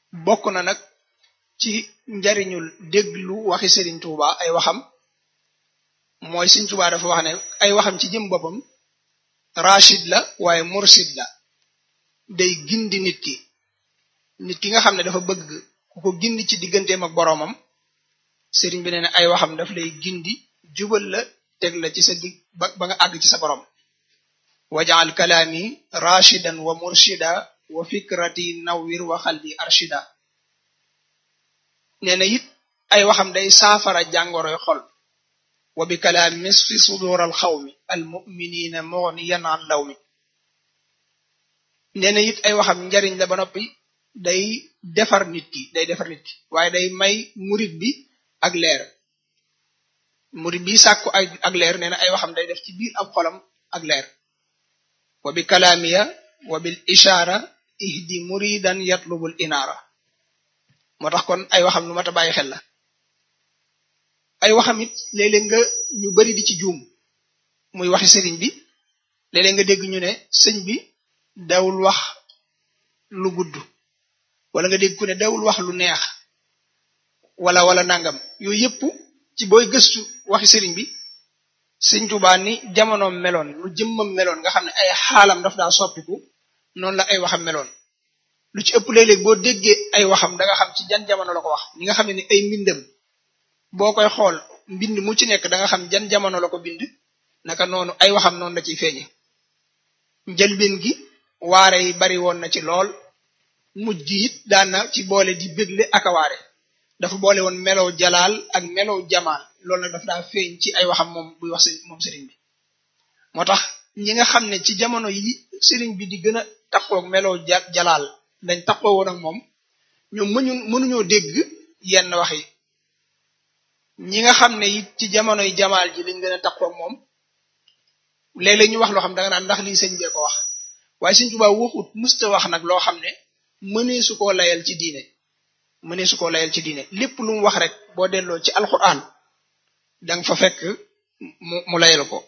bokk na nag ci njariñul déglu waxi Sëriñ Tuuba ay waxam mooy Sëriñ Tuuba dafa wax ne ay waxam ci jëm boppam rachid la waaye mursid la day gindi nit ki nit ki nga xam ne dafa bëgg ku ko gindi ci digganteem ak boroomam sëriñ bi nee na ay waxam daf lay gindi jubal la teg la ci sa dig ba ba nga àgg ci sa borom wajaal kalaami rashidan wa murshida wa fikrati nawwir wa xalbi arshida nee na it ay waxam day saafara jàngoroy xol wa bi kalaam misfi sudur al xawmi al muminina mughniyan an law mi nee na it ay waxam njariñ la ba noppi day defar nit ki day defar nit ki waaye day may murit bi ak leer murit bi sàkku ay ak leer nee na ay waxam day def ci biir ab xolam ak leer wa bi kalaamiya wa bil ishaara ihdi muridan yatlubul inaara moo tax kon ay waxam lu mat a bàyyi xel la ay waxam it léeg-léeg nga ñu bari di ci juum muy waxi sëriñ bi léeg-léeg nga dégg ñu ne sëñ bi dawul wax lu gudd wala nga dégg ku ne dawul wax lu neex wala wala nangam yooyu yëpp ci booy gëstu waxi sëriñ bi sëñ Tuubaa ni jamonoom meloon lu jëmmam meloon nga xam ne ay xaalam daf daa soppiku noonu la ay waxam meloon lu ci ëpp léeg-léeg boo déggee ay waxam da nga xam ci jan jamono la ko wax ñi nga xam ne ni ay mbindam boo koy xool mbind mu ci nekk da nga xam jan jamono la ko bind naka noonu ay waxam noonu la ciy feeñe njëlbeen gi waare yi bari woon na ci lool mujj gi it daan na ci boole di bégle ak a waare dafa boole woon melow jalaal ak melow jamaal loolu nag dafa daa feeñ ci ay waxam moom buy wax moom sëriñ bi moo tax ñi nga xam ne ci jamono yi sëriñ bi di gën a takkoog melow jalaal dañ takkoo woon ak moom ñoom mënu mënuñoo dégg yenn wax yi ñi nga xam ne it ci jamonoy jamaal ji lañ gën a takkoog moom léeg-léeg ñu wax loo xam da nga naan ndax lii sëñ bee ko wax waaye sëñ Tuubaa waxut musta wax nag loo xam ne mënee su koo layal ci diine mënee su koo layal ci diine lépp lu mu wax rek boo delloo ci alquran danga fa fekk mu mu layal ko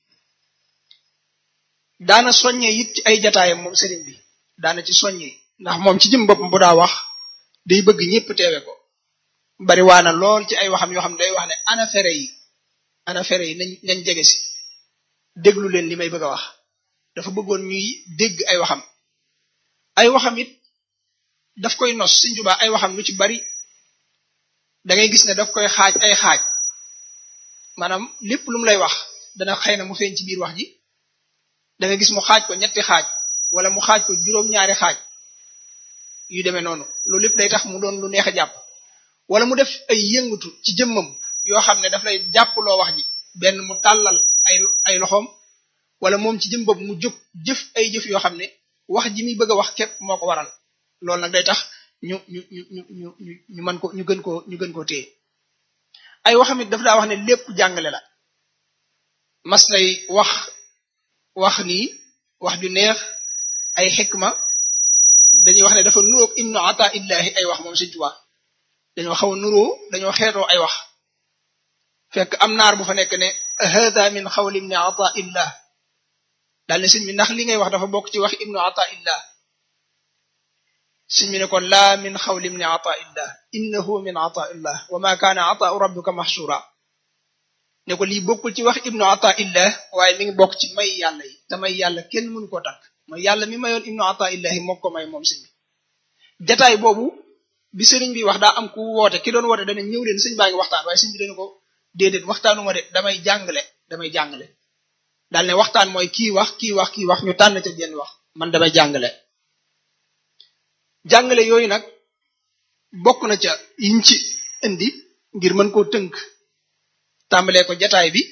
daana soññee it ci ay jataayam moom sëriñ bi daana ci soññee ndax moom ci jëm boppam bu daa wax day bëgg ñëpp teewe ko bari waana lool ci ay waxam yoo xam ne day wax ne ana fere yi ana fere yi nañ nañ jege si déglu leen li may bëgg a wax dafa bëggoon ñuy dégg ay waxam ay waxam it daf koy nos Sëriñ Tuubaa ay waxam lu ci bari da ngay gis ne daf koy xaaj ay xaaj maanaam lépp lu mu lay wax dana xëy na mu feeñ ci biir wax ji da nga gis mu xaaj ko ñetti xaaj wala mu xaaj ko juróom-ñaari xaaj yu demee noonu loolu lépp day tax mu doon lu neex a jàpp wala mu def ay yëngatu ci jëmmam yoo xam ne daf lay jàppaloo wax ji benn mu tàllal ay ay loxoom wala moom ci jëm bopp mu jóg jëf ay jëf yoo xam ne wax ji muy bëgg a wax képp moo ko waral loolu nag day tax ñu ñu ñu ñu ñu ñu ñu mën ko ñu gën koo ñu gën koo téye ay waxam it daf daa wax ne lépp jàngale la mas nay wax wax nii wax ju neex ay xikma dañuy wax ne dafa nuroog ibnu ata illahi ay wax moom Sëriñ Tuubaa dañoo xaw a nuroo dañoo xeetoo ay wax fekk am naar bu fa nekk ne hada min xawli ibni ata illah daal ne sëñ bi ndax li ngay wax dafa bokk ci wax ibnu ata illah sëñ bi ne ko laa min xawli ibni ata illah innahu min ata illah wa ma kaana ataau rabbika mahshura ne ko lii bokkul ci wax ibnu ata illah waaye mi ngi bokk ci may yàlla yi te may yàlla kenn mënu koo takk mooy yàlla mi mayoon ibnu ata illahi moo ko may moom sëñ bi jataay boobu bi sëriñ bi wax daa am ku woote ki doon woote dana ñëw leen sëñ baa ngi waxtaan waaye sëñ bi dañu ko déedéet waxtaanuma de damay jàngale damay jàngale daal ne waxtaan mooy kii wax kii wax kii wax ñu tànn ca jenn wax man damay jàngale jàngale yooyu nag bokk na ca yiñ ci indi ngir mën koo tënk tàmbalee ko jataay bi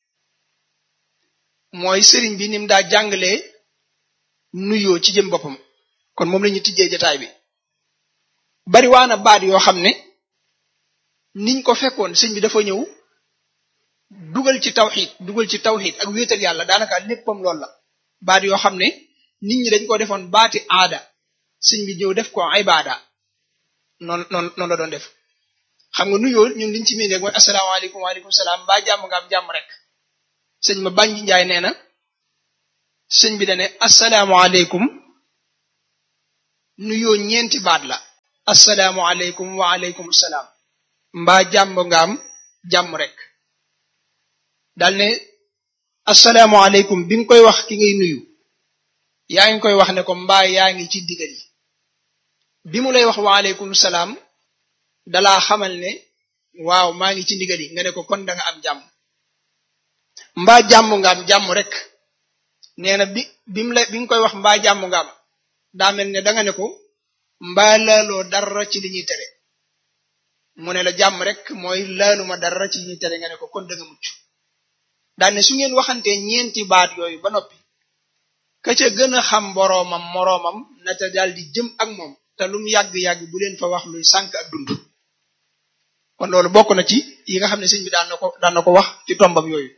mooy sëriñ bi nim daa jàngalee nuyoo ci jëm boppam kon moom la ñu tijjee jataay bi bari waana baat yoo xam ne niñ ko fekkoon sëñ bi dafa ñëw dugal ci tawxid dugal ci tawxid ak wéetal yàlla daanaka léppam loolu la baat yoo xam ne nit ñi dañ ko defoon baati aada sëñ bi ñëw def ko ibada noonu noonu noonu la doon def xam nga nuyoo ñun liñ ci miin rek mooy asalaamaaleykum waaleykum salaam mbaa jàmm nga am jàmm rek sëñ ma bànji njaay nee na sëñ bi dane asalaamaaleykum nuyoo ñeenti baat la assalaamu aleykum wa aleykum salaam mbaa jàmm nga am jàmm rek dal ne assalaamu aleykum bi nga koy wax ki ngay nuyu yaa ngi koy wax ne ko mbaa yaa ngi ci digal yi bi mu lay wax wa aleykum salaam dalaa xamal ne waaw maa ngi ci ndigal yi nga ne ko kon da nga am jàmm mbaa jàmm nga am jàmm rek nee na bi bi mu la bi nga koy wax mbaa jàmm nga am daa mel ne da nga ne ko mbaa laaloo dara ci li ñuy tere mu ne la jàmm rek mooy laaluma dara ci li ñuy tere nga ne ko kon da nga mucc daal ne su ngeen waxantee ñeenti baat yooyu ba noppi ka ca gën a xam boroomam moroomam na ca daal di jëm ak moom te lum yàgg-yàgg bu leen fa wax luy sànk ak dund kon loolu bokk na ci yi nga xam ne sëñ bi daan na ko daan na ko wax ci tombam yooyu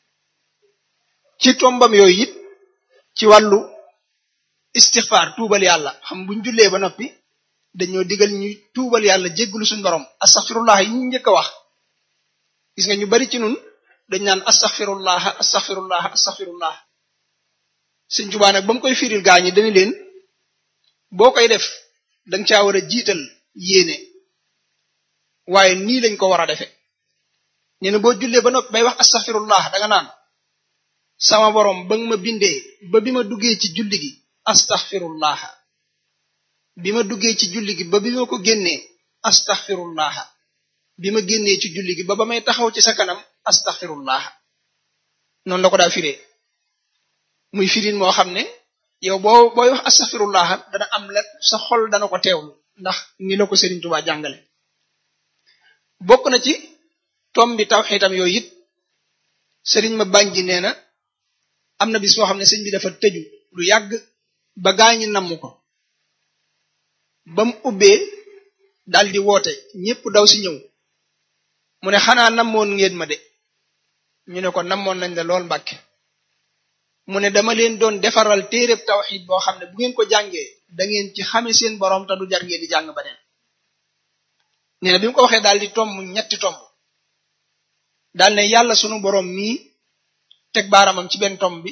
ci tombam yooyu it ci wàllu istixfaar tuubal yàlla xam buñ jullee ba noppi dañoo digal ñu tuubal yàlla jéggalu suñ borom astaxfirullah yi ñu njëkk a wax gis nga ñu bari ci nun dañ naan astaxfirullah astaxfirullah astaxfirullah sëñ Tuubaa nag ba mu koy firil gaa ñi dañu leen boo koy def danga caa war a jiital yéene waaye nii lañ ko war a defe nee na boo jullee ba noppi bay wax astaxfirullah danga naan sama borom ba nga ma bindee ba bi ma duggee ci julli gi astaxfirullah bi ma duggee ci julli gi ba bi ma ko génnee astaxfirullah bi ma génnee ci julli gi ba ba may taxaw ci sa kanam astaxfirullah noonu la ko daa firee muy firin moo xam ne yow boo booy wax astaxfirullah dana am la sa xol dana ko teewlu ndax ni la ko Serigne Touba jàngale bokk na ci tom bi tawxiitam yooyu it Serigne ma bànji nee na am na bis boo xam ne sëñ bi dafa tëju lu yàgg ba gaañi namm ko ba mu ubbee dal di woote ñépp daw si ñëw mu ne xanaa namoon ngeen ma de ñu ne ko namoon nañ la lool mbàkke mu ne dama leen doon defaral téereb tawxid boo xam ne bu ngeen ko jàngee da ngeen ci xame seen borom te du jar ngeen di jàng beneen nee na bi mu ko waxee daal di tomb ñetti tomb daal ne yàlla sunu borom mii teg baaramam ci benn tomb bi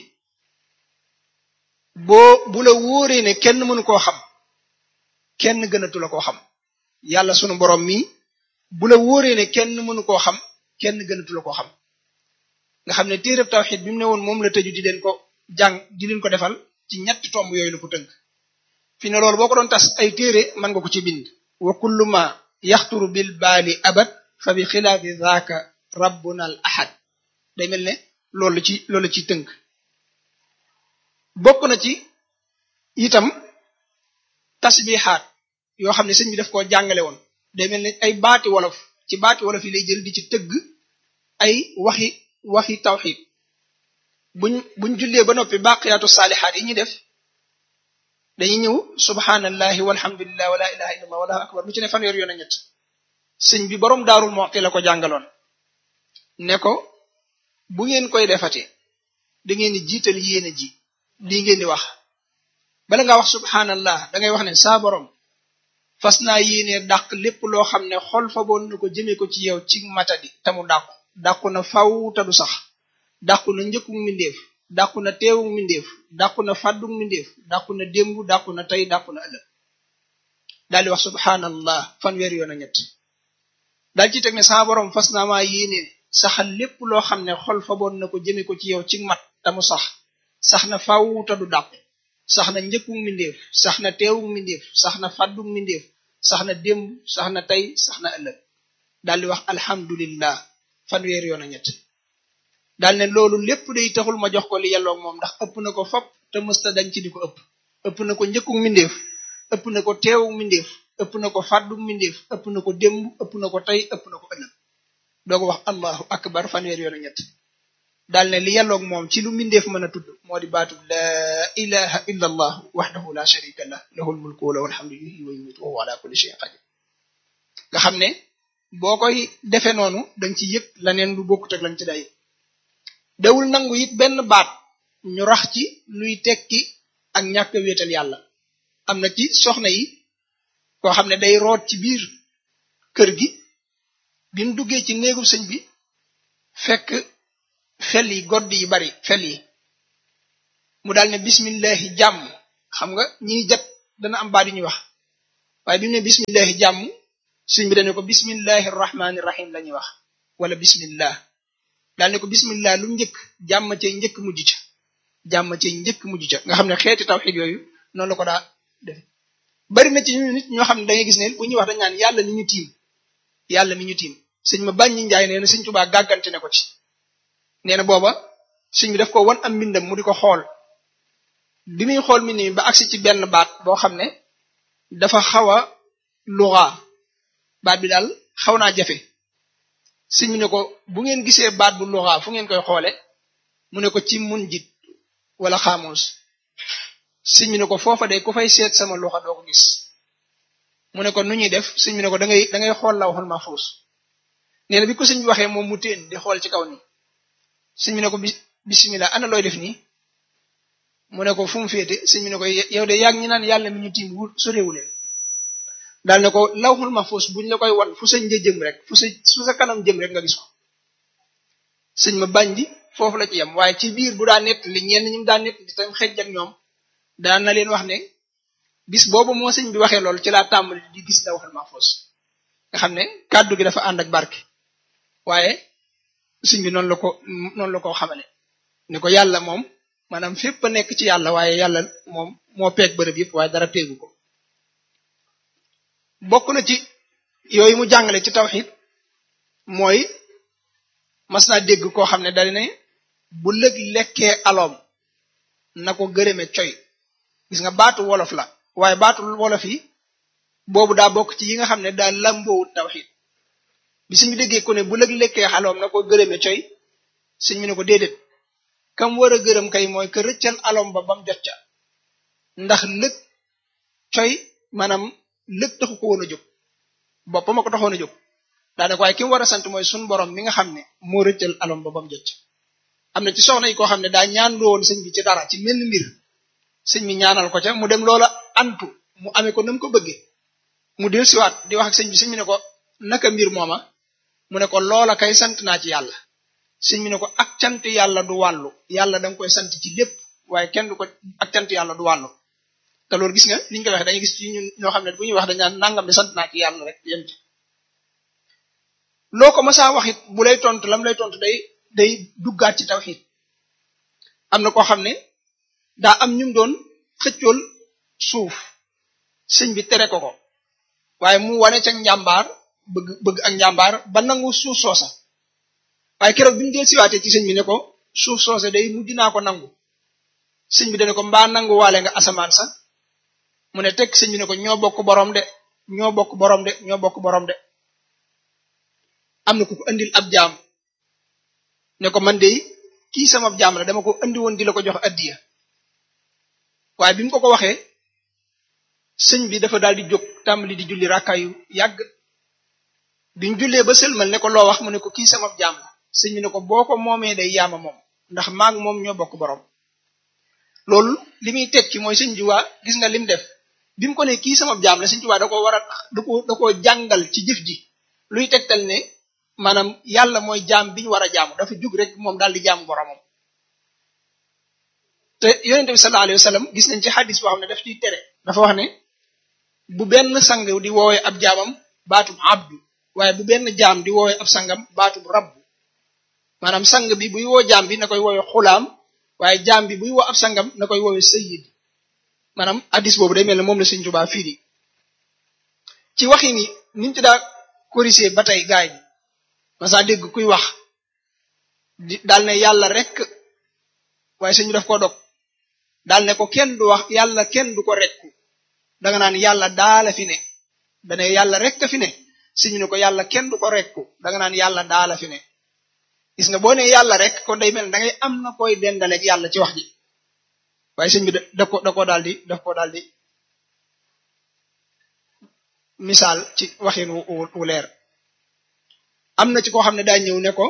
boo bu la wóoree ne kenn mënu koo xam kenn gënatu la koo xam yàlla sunu borom mii bu la wóoree ne kenn mënu koo xam kenn gënatu la koo xam nga xam ne téereb tawxid bi mu ne woon moom la tëju di leen ko jàng di leen ko defal ci ñetti tomb yooyu la ko tënk fi ne loolu boo ko doon tas ay téere mën nga ko ci bind wa kullu ma yaxturu bil baali abad fa bi xilaafi zaaka rabbuna al ahad day mel ne loolu ci loolu ci tënk bokk na ci itam tasbixaat yoo xam ne sëñ bi daf koo jàngale woon day mel ne ay baati wolof ci baati wolof yi lay jël di ci tëgg ay waxi waxi tawxid buñ buñ jullee ba noppi baqiyaatu saalixaat yi ñuy def dañuy ñëw subhanallahi walhamdulillah wala ilaha illallah wallahu akbar lu ci ne fanweer yoon a ñett sëñ bi boroom daarul moxti la ko jàngaloon ne ko bu ngeen koy defate da ngeen di jiital yéene ji lii ngeen di wax bala nga wax subhanallah da ngay wax ne saa borom fas naa yéene dàq lépp loo xam ne xol fa boon na ko jëme ko ci yow ci matadi te mu dàqu dàqu na faw te du sax dàqu na njëkku mbindeef dàqu na teewu mbindeef dàqu na fàddu mbindeef dàqu na démb dàqu na tey dàqu na ëllëg daal di wax subhanallah fanweer yoon a ñett daal ci teg ne saa borom fas naa maa yéene saxal lépp loo xam ne xol fa boon na ko jëme ko ci yow ci mat te mu sax sax na faw te du dàqu sax na njëkku mbindeef sax na teewu mbindeef sax na fàddu mbindeef sax na démb sax na tey sax na ëllëg daal di wax alhamdulillah fanweer yoon a ñett daal ne loolu lépp day taxul ma jox ko li yelloog moom ndax ëpp na ko fop te mësta dañ ci di ko ëpp ëpp na ko njëkku mbindeef ëpp na ko teewu mbindeef ëpp na ko fàddu mbindeef ëpp na ko démb ëpp na ko tey ëpp na ko ëllëg doo ko wax allahu akbar fanweer yoon a ñett daal ne li yelloog moom ci lu mbindeef mën a tudd moo di baatub laa ilaha illa allah waxdahu la sharika lah lahul mulku wa lahul hamdu yuhyi wa yumiitu wa huwa ala kulli shay'in qadir nga xam ne boo koy defee noonu danga ci yëg laneen lu bokkut ak lañ ci day dawul nangu it benn baat ñu rax ci luy tekki ak ñàkk a wéetal yàlla am na ci soxna yi koo xam ne day root ci biir kër gi bi mu duggee ci néegub sëñ bi fekk fel yi godd yi bari fel yi mu daal ne bismillahi jàmm xam nga ñiy jat dana am baat yu ñuy wax waaye bi mu ne bismillahi jàmm sëñ bi dañu ko bismillahi rahmani rahim la ñuy wax wala bismillah daal ne ko bismillah lu njëkk jàmm cay njëkk mujj ca jàmm cay njëkk mujj ca nga xam ne xeeti tawxid yooyu noonu la ko daa def bari na ci ñu nit ñoo xam ne da ngay gis ne bu ñuy wax dañ naan yàlla mi ñu tiim yàlla mi ñu tiim sëñ ma bàññi njaay nee na sëñ Tuubaa gàggante ne ko ci nee na booba sëñ bi daf ko wan am mbindam mu di ko xool bi muy xool mbind mi ba agsi ci benn baat boo xam ne dafa xaw a luxa baat bi daal xaw naa jafe sëñ bi ne ko bu ngeen gisee baat bu luxa fu ngeen koy xoole mu ne ko ci mun jit wala xaamuus sëñ bi ne ko foofa de ku fay seet sama luxa doo ko gis mu ne ko nu ñuy def sëñ bi ne ko da ngay da ngay xool la waxul mahfuus nee na bi ko sëñ bi waxee moom mu téen di xool ci kaw nii sëñ bi ne ko bismillah ana looy def nii mu ne ko fu mu féete sëñ bi ne ko yow de yàgg ñi naan yàlla mi ñu tiim wu sorewuleen daal ne ko lawxul mahfuus buñ la koy wan fu sa një jëm rek fu sa fu sa kanam jëm rek nga gis ko sëñ ma bañ di foofu la ci yem waaye ci biir bu daa nett li ñenn ñi mu daa nett di tam xejj ak ñoom daan na leen wax ne bis boobu moo sëñ bi waxee loolu ci laa tàmbali di gis lawxul mahfuus nga xam ne kàddu gi dafa ànd ak barke waaye sëñ bi noonu la ko noonu la ko xamale ne ko yàlla moom maanaam fépp a nekk ci yàlla waaye yàlla moom moo peeg bërëb yëpp waaye dara peegu ko bokk na ci yooyu mu jàngale ci tawxid mooy mas naa dégg koo xam ne dal ne bu lëg lekkee aloom na ko gërëme coy gis nga baatu wolof la waaye baatu wolof yi boobu daa bokk ci yi nga xam ne daa lambowut tawxid bi suñu déggee ko ne bu lëg lekkee aloom na ko gërëme coy suñ mu ne ko déedéet kam war a gërëm kay mooy que rëccal alom ba bam jot ca ndax lëg coy maanaam lëg taxu ko woon a jóg boppam a ko taxoon a jóg daanaka waaye ki mu war a sant mooy sun borom mi nga xam ne moo rëccal alom ba bam jot ca am na ci soxna yi koo xam ne daa ñaan woon sëñ bi ci dara ci menn mbir sëñ bi ñaanal ko ca mu dem loola antu mu amee ko nam ko bëggee mu del siwaat di wax ak sëñ bi sëñ bi ne ko naka mbir mooma mu ne ko loola kay sant naa ci yàlla sëñ bi ne ko ak cant yàlla du wàllu yàlla da nga koy sant ci lépp waaye kenn du ko ak cant yàlla du wàllu te loolu gis nga liñ koy waxee dañuy gis ci ñun ñoo xam ne bu ñuy wax dañ naan nangam de sant naa ci yàlla rek yem ci loo ko masaa wax it bu lay tontu lam lay tontu day day duggaat ci tawxiid am na koo xam ne daa am ñum doon xëccool suuf sëñ bi tere ko ko waaye mu wane ca njàmbaar bëgg bëgg ak njàmbaar ba nangu suuf soosa waaye keroog bi mu dee siwaatee ci sëñ bi ne ko suuf soose day mujj naa ko nangu sëñ bi dane ko mbaa nangu waale nga asamaan sa mu ne teg sëñ bi ne ko ñoo bokk borom de ñoo bokk borom de ñoo bokk borom de am na ku ko andil ab jaam ne ko man de kii sama jaam la dama ko andi woon di la ko jox addiya waaye bi mu ko ko waxee sëñ bi dafa daal di jóg tàmbali di julli rakkaayu yàgg biñ jullee ba sëlmal ne ko loo wax mu ne ko kii sama jaam la sëñ bi ne ko boo ko moomee day yaama moom ndax maag moom ñoo bokk borom loolu li muy tekki mooy sëñ Tuubaa gis nga lim def bi mu ko ne kii sama jaam la sëñ Tuubaa da ko war a da ko da ko jàngal ci jëf ji luy tegtal ne maanaam yàlla mooy jaam bi ñu war a jaamu dafa jug rek moom daal di jaamu boromam te yonente bi sallallahu alayhi wa sallam gis nañ ci xadis boo xam ne daf ciy tere dafa wax ne bu benn sang di woowee ab jaamam baatub abdu waaye bu benn jaam di woowee ab sangam baatub rabbu maanaam sang bi buy woo jaam bi na koy woowee xulaam waaye jaam bi buy woo ab sangam na koy woowee sayyid maanaam hadis boobu day mel ne moom la Sëriñ Tuubaa fii di ci waxi ni niñ ci daa corriger ba tey gaay bi masa dégg kuy wax di daal ne yàlla rek waaye sëñ bi daf ko dog daal ne ko kenn du wax yàlla kenn du ko rekku danga naan yàlla daala fi ne dane yàlla rek fi ne sëñ ne ko yàlla kenn du ko rekku danga naan yàlla daala fi ne gis nga boo ne yàlla rek kon day mel da ngay am na koy dendaleeg yàlla ci wax ji waaye sëñ bi da ko da ko daal di daf ko daal di misaal ci waxin wu leer am na ci koo xam ne daa ñëw ne ko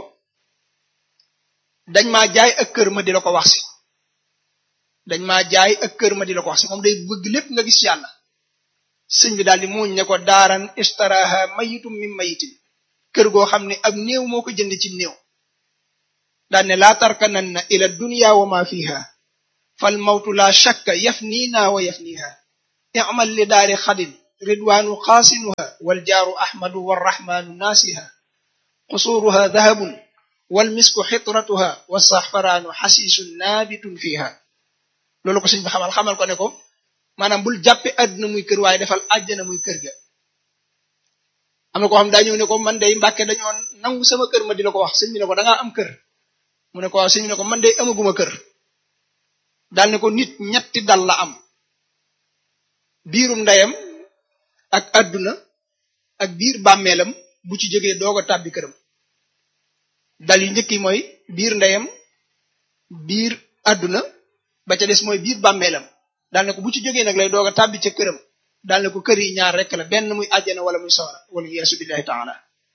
dañ maa jaay ak kër ma di la ko wax si dañ maa jaay ak kër ma di la ko wax si moom day bëgg lépp nga gis yàlla sëñ bi daal di muuñ ne ko daaran istaraha mayitum min mayitin kër goo xam ne ab néew moo ko jënd ci néew daal ne laa tarkananna ila dunya wa ma fiha fal mawtu la shakka yafniina wa yafniha i'mal li daari xadin ridwaanu xaasinuha waljaaru ahmadu warrahmaanu naasiha qusuuruha dahabun walmisku xitratuha wasaxfaraanu xasiisun naabitun fiha loolu ko sëñ bi xamal xamal ko ne ko maanaam bul jàppe àdduna muy kër waaye defal àjjana muy kër ga am na koo xam daa ñëw ne ko man day mbàkke dañoo nangu sama kër ma di la ko wax sëñ bi ne ko dangaa am kër mu ne ko waaw sëñ bi ne ko man day amaguma kër daal ne ko nit ñetti dal la am biirum ndeyam ak àdduna ak biir bàmmeelam bu ci jógee doog a tàbbi këram dal yu njëkk yi mooy biir ndeyam biir àdduna ba ca des mooy biir bàmmeelam daal ne ko bu ci jógee nag lay doog a tàbbi ca këram daal ne ko kër yi ñaar rekk la benn muy àjjana wala muy sawara wala yeesu billahi taala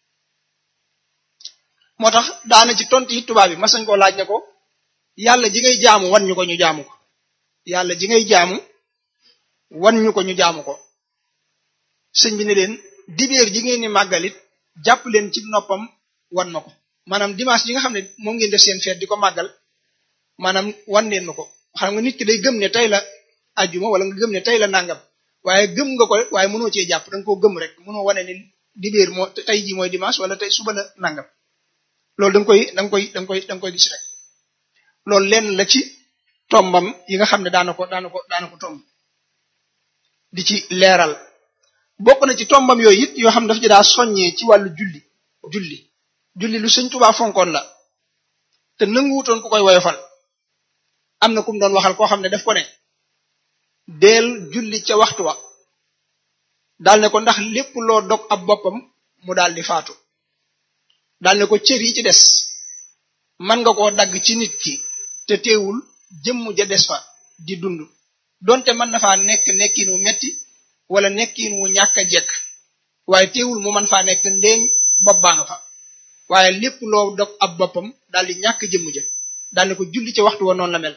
moo tax daana ci tontu yi tubaab bi mas nañ koo laaj ne ko yàlla ji ngay jaamu wan ñu ko ñu jaamu ko yàlla ji ngay jaamu wan ñu ko ñu jaamu ko sëñ bi ne leen dibéer ji ngeen ni màggalit jàpp leen ci noppam wan ma ko maanaam dimanche ji nga xam ne moom ngeen def seen feet di ko màggal maanaam wan leen ma ko xam nga nit ki day gëm ne tey la ajjuma wala nga gëm ne tey la nangam waaye gëm nga ko waaye mënoo cee jàpp da nga koo gëm rek mënoo wane ne dibéer moo tey ji mooy dimanche wala tey suba la nangam loolu da nga koy da nga koy da nga koy da nga koy gis rek loolu lenn la ci tombam yi nga xam ne daana ko daana ko daana ko tomb di ci leeral bokk na ci tombam yooyu it yoo xam ne dafa ci daa soññee ci wàllu julli julli julli lu sëñ Tuubaa fonkoon la te nanguwutoon ku koy woyofal am na kum doon waxal koo xam ne daf ko ne deel julli ca waxtu wa daal ne ko ndax lépp loo dog ab boppam mu daal di faatu daal ne ko cër yi ci des mën nga koo dagg ci nit ki te teewul jëmm ja des fa di dund donte mën na faa nekk nekkin wu metti wala nekkin wu ñàkk a jekk waaye teewul mu mën faa nekk ndéeñ bopp baa nga fa waaye lépp loo dog ab boppam daal di ñàkk jëmm ja daal ne ko julli ci waxtu wa noonu la mel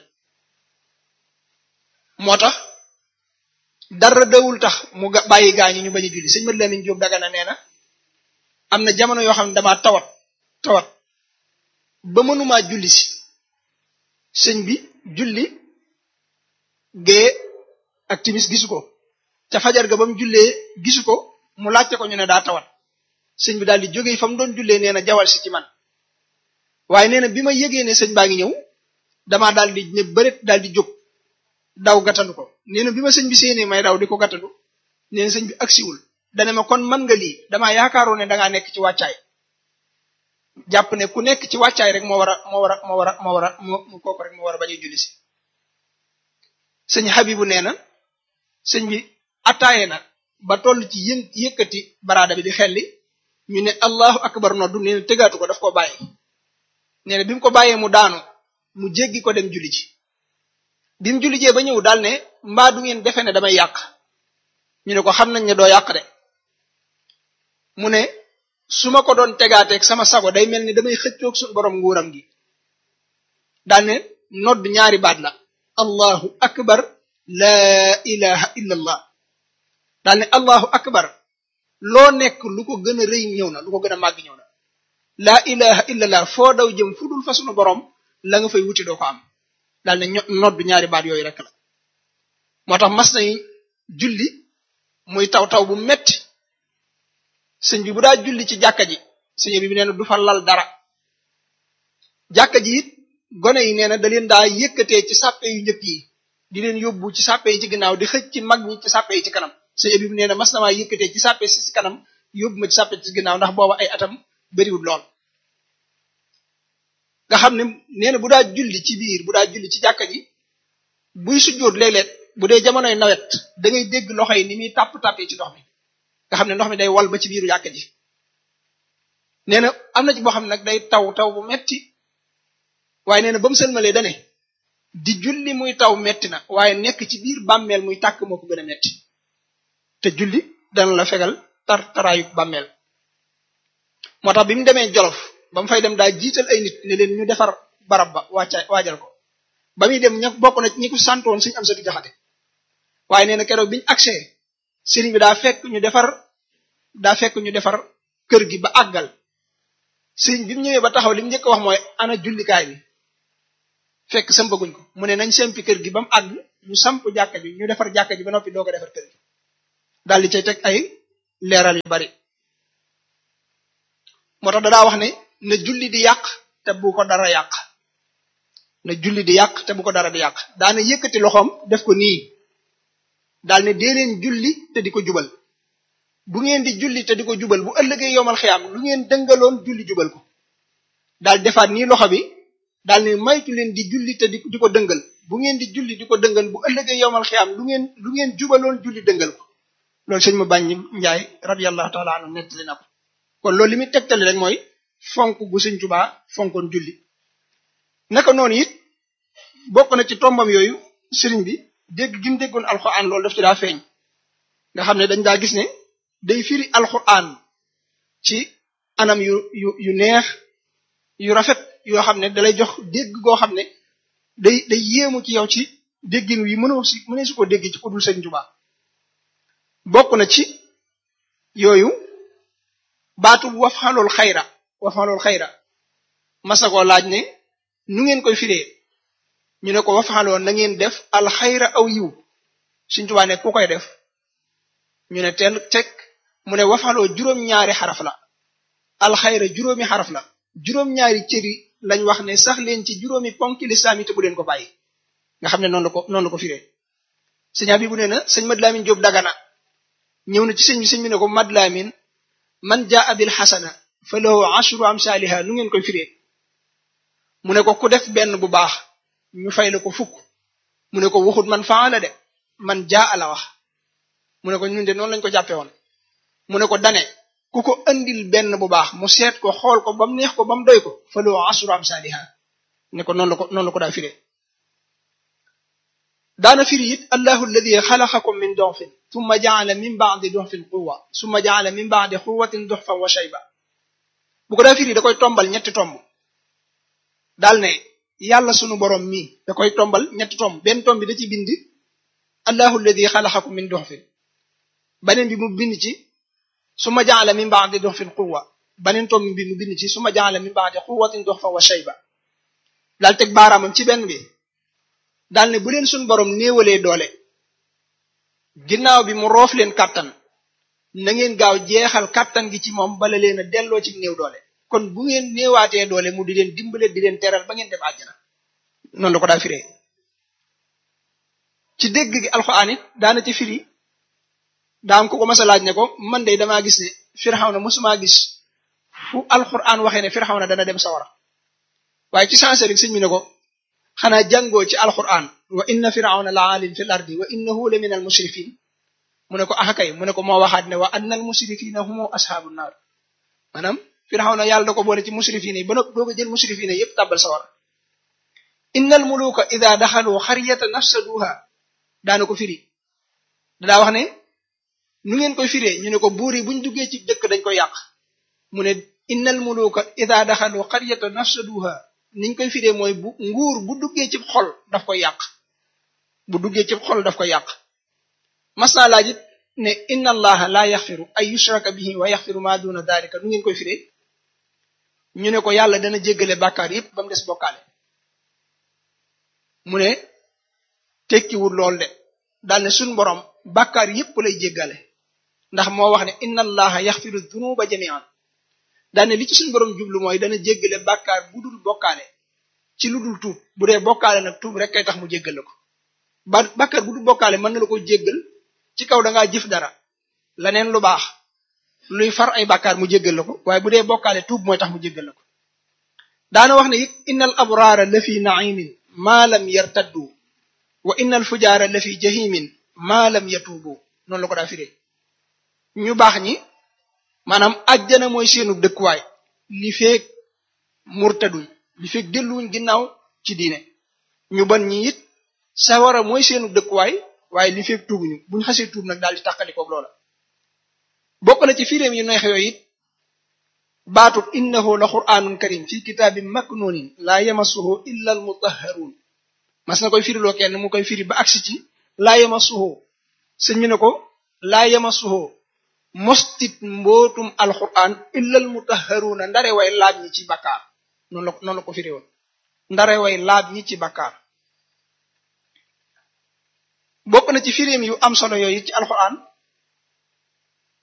moo tax dara dawul tax mu bàyyi gaañi ñu bañ a julli sëñ Mat Lamin Jóob Dagana nee na am na jamono yoo xam ne damaa tawat tawat ba mënumaa julli si sëñ bi julli gée ak timis gisu ko ca fajar ga ba mu jullee gisu ko mu laajte ko ñu ne daa tawat sëñ bi daal di jógee fa mu doon jullee nee na jawal si ci man waaye nee na bi ma yëgee ne sëñ baa ngi ñëw damaa daal di ne bëret daal di jóg daw gàttandu ko nee na bi ma sëñ bi séenee may daw di ko gàttandu nee na sëñ bi agsiwul dane ma kon man nga lii damaa yaakaaroon ne dangaa nekk ci wàccaay jàpp ne ku nekk ci wàccaay rek moo war a moo war a moo war a moo war a moo kooku rek moo war a bañ a julli si sëñ Habibu nee na sëñ bi attaaye na ba toll ci yën yëkkati baraada bi di xelli ñu ne allahu akbar noddu nee na tëgaatu ko daf ko bàyyi nee na bi mu ko bàyyee mu daanu mu jéggi ko dem julli ji bi mu julli jee ba ñëw daal ne mbaa du ngeen defe ne damay yàq ñu ne ko xam nañ ne doo yàq de mu ne su ma ko doon tegaateeg sama sago day mel ni damay xëccoog suñu borom nguuram gi daal ne nodd ñaari baat la allahu akbar laa ilaha illa allah daal ne allahu akbar loo nekk lu ko gën a rëy ñëw na lu ko gën a màgg ñëw na laa ilaha illa allah foo daw jëm fu dul fa sunu borom la nga fay wuti doo ko am daal ne nodd ñaari baat yooyu rek la moo tax mas nañ julli muy taw taw bu metti sëñ bi bu daa julli ci jàkka ji sëñ bi nee na du fa lal dara jàkka ji it gone yi nee na da leen daa yëkkatee ci sàppe yu njëkk yi di leen yóbbu ci sàppe yi ci ginnaaw di xëcc ci mag ñi ci sàppe yi ci kanam sëñ bi nee na mas na maa yëkkatee ci sàppe si ci kanam yóbbu ma ci sàppe ci ginnaaw ndax booba ay atam bariwul lool nga xam ne nee na bu daa julli ci biir bu daa julli ci jàkka ji buy sujjóot léeg-léeg bu dee jamonoy nawet da ngay dégg loxo yi ni muy tàpp-tàppee ci ndox mi nga xam ne ndox mi day wal ba ci biiru jàkka ji nee na am na ci boo xam ne nag day taw taw bu metti waaye nee na ba mu sëlmalee dane di julli muy taw metti na waaye nekk ci biir bàmmeel muy tàkk moo ko gën a metti te julli dana la fegal tar taraayu bàmmeel moo tax bi mu demee jolof ba mu fay dem daa jiital ay nit ne leen ñu defar barab ba wàcca waajal ko ba muy dem ña bokk na ñi ko santoon suñu am sa du jaxate waaye nee na keroog biñu agsee sëriñ bi daa fekk ñu defar daa fekk ñu defar kër gi ba àggal sëriñ bi mu ñëwee ba taxaw li mu njëkk wax mooy ana jullikaay bi fekk sampaguñ ko mu ne nañ sempi kër gi ba mu àgg ñu samp jàkka ji ñu defar jàkka ji ba noppi doo ko defar kër gi daal di cay teg ay leeral yu bari moo tax dadaa wax ne na julli di yàq te bu ko dara yàq na julli di yàq te bu ko dara di yàq daana yëkkati loxoom def ko nii daal ne dee leen julli te di ko jubal bu ngeen di julli te di ko jubal bu ëllëgee yomal xiyaam lu ngeen dëngaloon julli jubal ko daal defaat nii loxo bi daal ne maytu leen di julli te di di ko dëngal bu ngeen di julli di ko dëngal bu ëllëgee yomal xiyaam lu ngeen lu ngeen jubaloon julli dëngal ko loolu sëñ ma bàññi njaay radiyallahu taala anhu nettali na ko kon loolu li muy tegtali rek mooy fonk gu sëñ Tuubaa fonkoon julli naka noonu it bokk na ci tombam yooyu sëriñ bi dégg gi mu déggoon alxuraan loolu daf ci daa feeñ nga xam ne dañ daa gis ne day firi alxuraan ci anam yu yu yu neex yu rafet yoo xam ne dalay jox dégg goo xam ne day day yéemu ci yow ci déggin wi mënoo si mënee su ko dégg ci ku dul sëñ Tuubaa bokk na ci yooyu baatu wafxalool xayra wafxalool xayra masakoo laaj ne nu ngeen koy firee ñu ne ko wafxaloo na ngeen def alxayra aw yiw Sëriñ Tuubaa ne ku koy def ñu ne tel teg mu ne wafxaloo juróom-ñaari xaraf la alxayra juróomi xaraf la juróom-ñaari cëri lañ wax ne sax leen ci juróomi ponki lislaam yi te bu leen ko bàyyi nga xam ne noonu la ko noonu la ko firee sëñ bi bu nee na sëñ Mad Lamin Jóob Dagana ñëw na ci sëñ bi sëñ bi ne ko Mad Lamin man jaa bil xasana fa lahu ashru amsaaliha nu ngeen koy firee mu ne ko ku def benn bu baax ñu fay la ko fukk mu ne ko waxut man faala de man jaa la wax mu ne ko ñun de noonu lañ ko jàppe woon mu ne ko dane ku ko andil benn bu baax mu seet ko xool ko ba mu neex ko ba mu doy ko fa lahu ashru amsaaliha ne ko noonu la ko noonu la ko daa firee daana firi it allahu alladi xalaqakum min doxfin summa jaala min baadi doxfin quwa summa jaala min baadi quwatin doxfan wa shayba bu ko daa firi da koy tombal ñetti tomb daal ne yàlla sunu borom mii da koy tombal ñetti tomb benn tomb bi da ci bind allahu alladi xalaqakum min doxfin beneen bi mu bind ci summa jaala min baadi doxfin quwa beneen tomb bi mu bind ci summa jaala min baadi quwatin doxfan wa shayba daal teg baaraamam ci benn bi daal ne bu leen suñ borom néewalee doole ginnaaw bi mu roof leen kàttan na ngeen gaaw jeexal kàttan gi ci moom bala leen a delloo ci néew doole kon bu ngeen néewaatee doole mu di leen dimbale di leen teral ba ngeen dem àjjana noonu la ko daa firee ci dégg gi alxuraan it daana ci firi daam ko ko mas a laaj ne ko man de damaa gis ne Firawna mosumaa gis fu alxuraan waxee ne Firawna dana dem sawara waaye ci sensé rek sëñ mi ne ko xanaa jàngoo ci alquran wa inna firawna la aalin fil ardi wa innahu la min al musrifin mu ne ko axakay mu ne ko moo waxaat ne wa anna al musrifina humu ashaabu naar maanaam firawna yàlla da ko boole ci musrifina yi ba noppi doo ko jël musrifina yépp tàbbal sawar inna al muluka ida daxalu xaryata nafsaduha daana ko firi daa wax ne nu ngeen koy firee ñu ne ko buur yi buñ duggee ci dëkk dañ koy yàq mu ne inna al muluka ida daxalu xaryata nafsaduha niñ koy firee mooy bu nguur bu duggee ci xol daf koy yàq bu duggee ci xol daf koy yàq mas naa laaj it ne inna allaha la yaxfiru ay yushraka bihi wa yaxfiru ma duna dalika nu ngeen koy firee ñu ne ko yàlla dana jéggale bàkkaar yépp ba mu des bokkaale mu ne tekkiwul lool de daal ne suñ borom bàkkaar yépp lay jéggale ndax moo wax ne inna allaha yaxfiru dunuba jamian daane li ci suñu borom jublu mooy dana jéggale bàkkaar bu dul bokkaale ci lu dul tuub bu dee bokkaale nag tuub rek kay tax mu jéggal la ko ba bàkkaar bu dul bokkaale mën na la ko jéggal ci kaw da ngaa jëf dara laneen lu baax luy far ay bàkkaar mu jéggal la ko waaye bu dee bokkaale tuub mooy tax mu jéggal la ko daana wax ne it innal abraara la fi naimin maa lam yartaddu wa innal fujaara la fi jahimin maa lam yatuubu noonu la ko daa firee ñu baax ñi maanaam ajjana mooy seenu dëkkuwaay li feeg murtaduñ li feeg delluwuñ ginnaaw ci diine ñu ban ñi it sawara mooy seenu dëkkuwaay waaye li feeg tuubuñu buñ xasee tuub nag daal di tàqalikoog loola bokk na ci firéem yu neex yooyu it baatub innahu la qur'anun karim fi kitaabin maknunin laa yamassuhu illa al mutahharun mas na koy firiloo kenn mu koy firi ba agsi ci laa yamassuhu sëñ mi ne ko laa yamassuhu mostit mbootum alquran illal mutahharuna ndare way laab ñi ci bakkaar noonu la noonu la ko firi woon ndare way laab ñi ci bakkaar bokk na ci firim yu am solo yooyu ci alquran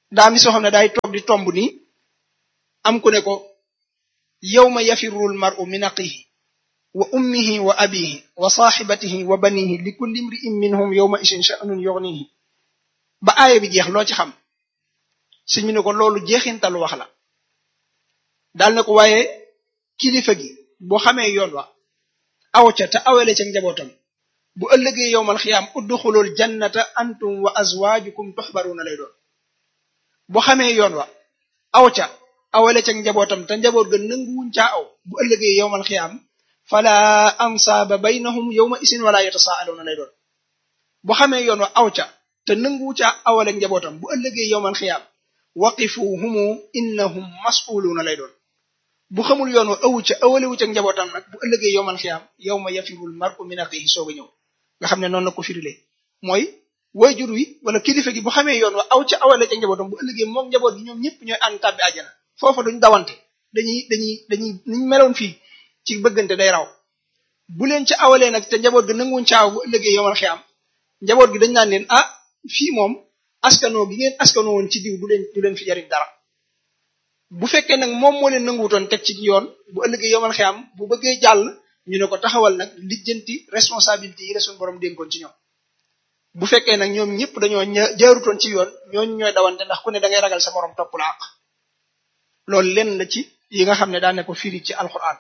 daa mi soo xam ne daay toog di tomb nii am ku ne ko yawma yafirul mar'u min aqihi wa ummihi wa abihi wa saaxibatihi wa banihi li kulli imri'in minhum yawma isin sha'nun yughnihi ba aaya bi jeex loo ci xam sëñ bi ne ko loolu jeexintalu wax la daal na ko waaye kilifa gi boo xamee yoon wa aw ca te awale ca njabootam bu ëllëgee yowmal xiyaam udduxulul jannata antum wa azwaajukum tuxbaruuna lay doon boo xamee yoon wa aw ca awale ca njabootam te njaboot ga nanguwuñ caa aw bu ëllëgee yowmal xiyaam fala ansaaba baynahum yowma isin wala yatasaaluuna lay doon boo xamee yoon wa aw ca te nanguwu caa awale njabootam bu ëllëgee yowmal xiyaam waqifuhumu innahum mas'uluuna lay doon bu xamul yoon wa awu ca awalewu ca njabootam nag bu ëllëgee yowmal xiyaam yawma yafirul mar'u min axihi soog a ñëw nga xam ne noonu la ko firilee mooy wayjur wi wala kilifa gi bu xamee yoon wa aw ca awale ca njabootam bu ëllëgee moom njaboot gi ñoom ñëpp ñooy ànd tàbbi àjjana foofa duñ dawante dañuy dañuy dañuy niñ meloon fii ci bëggante day raw bu leen ca awalee nag te njaboot gi nanguwuñ caaw bu ëllëgee yowmal xiyaam njaboot gi dañ naan leen ah fii moom askanoo gi ngeen askanoo woon ci diw du leen du leen fi jariñ dara bu fekkee nag moom moo leen nanguwutoon teg ci yoon bu ëllëgee yomal xiyam bu bëggee jàll ñu ne ko taxawal nag lijjanti responsabilité yi la suñu borom dénkoon ci ñoom bu fekkee nag ñoom ñëpp dañoo jaarutoon ci yoon ñooñu ñooy dawante ndax ku ne da ngay ragal sa borom topp la àq loolu lenn la ci yi nga xam ne daane ko firi ci alquran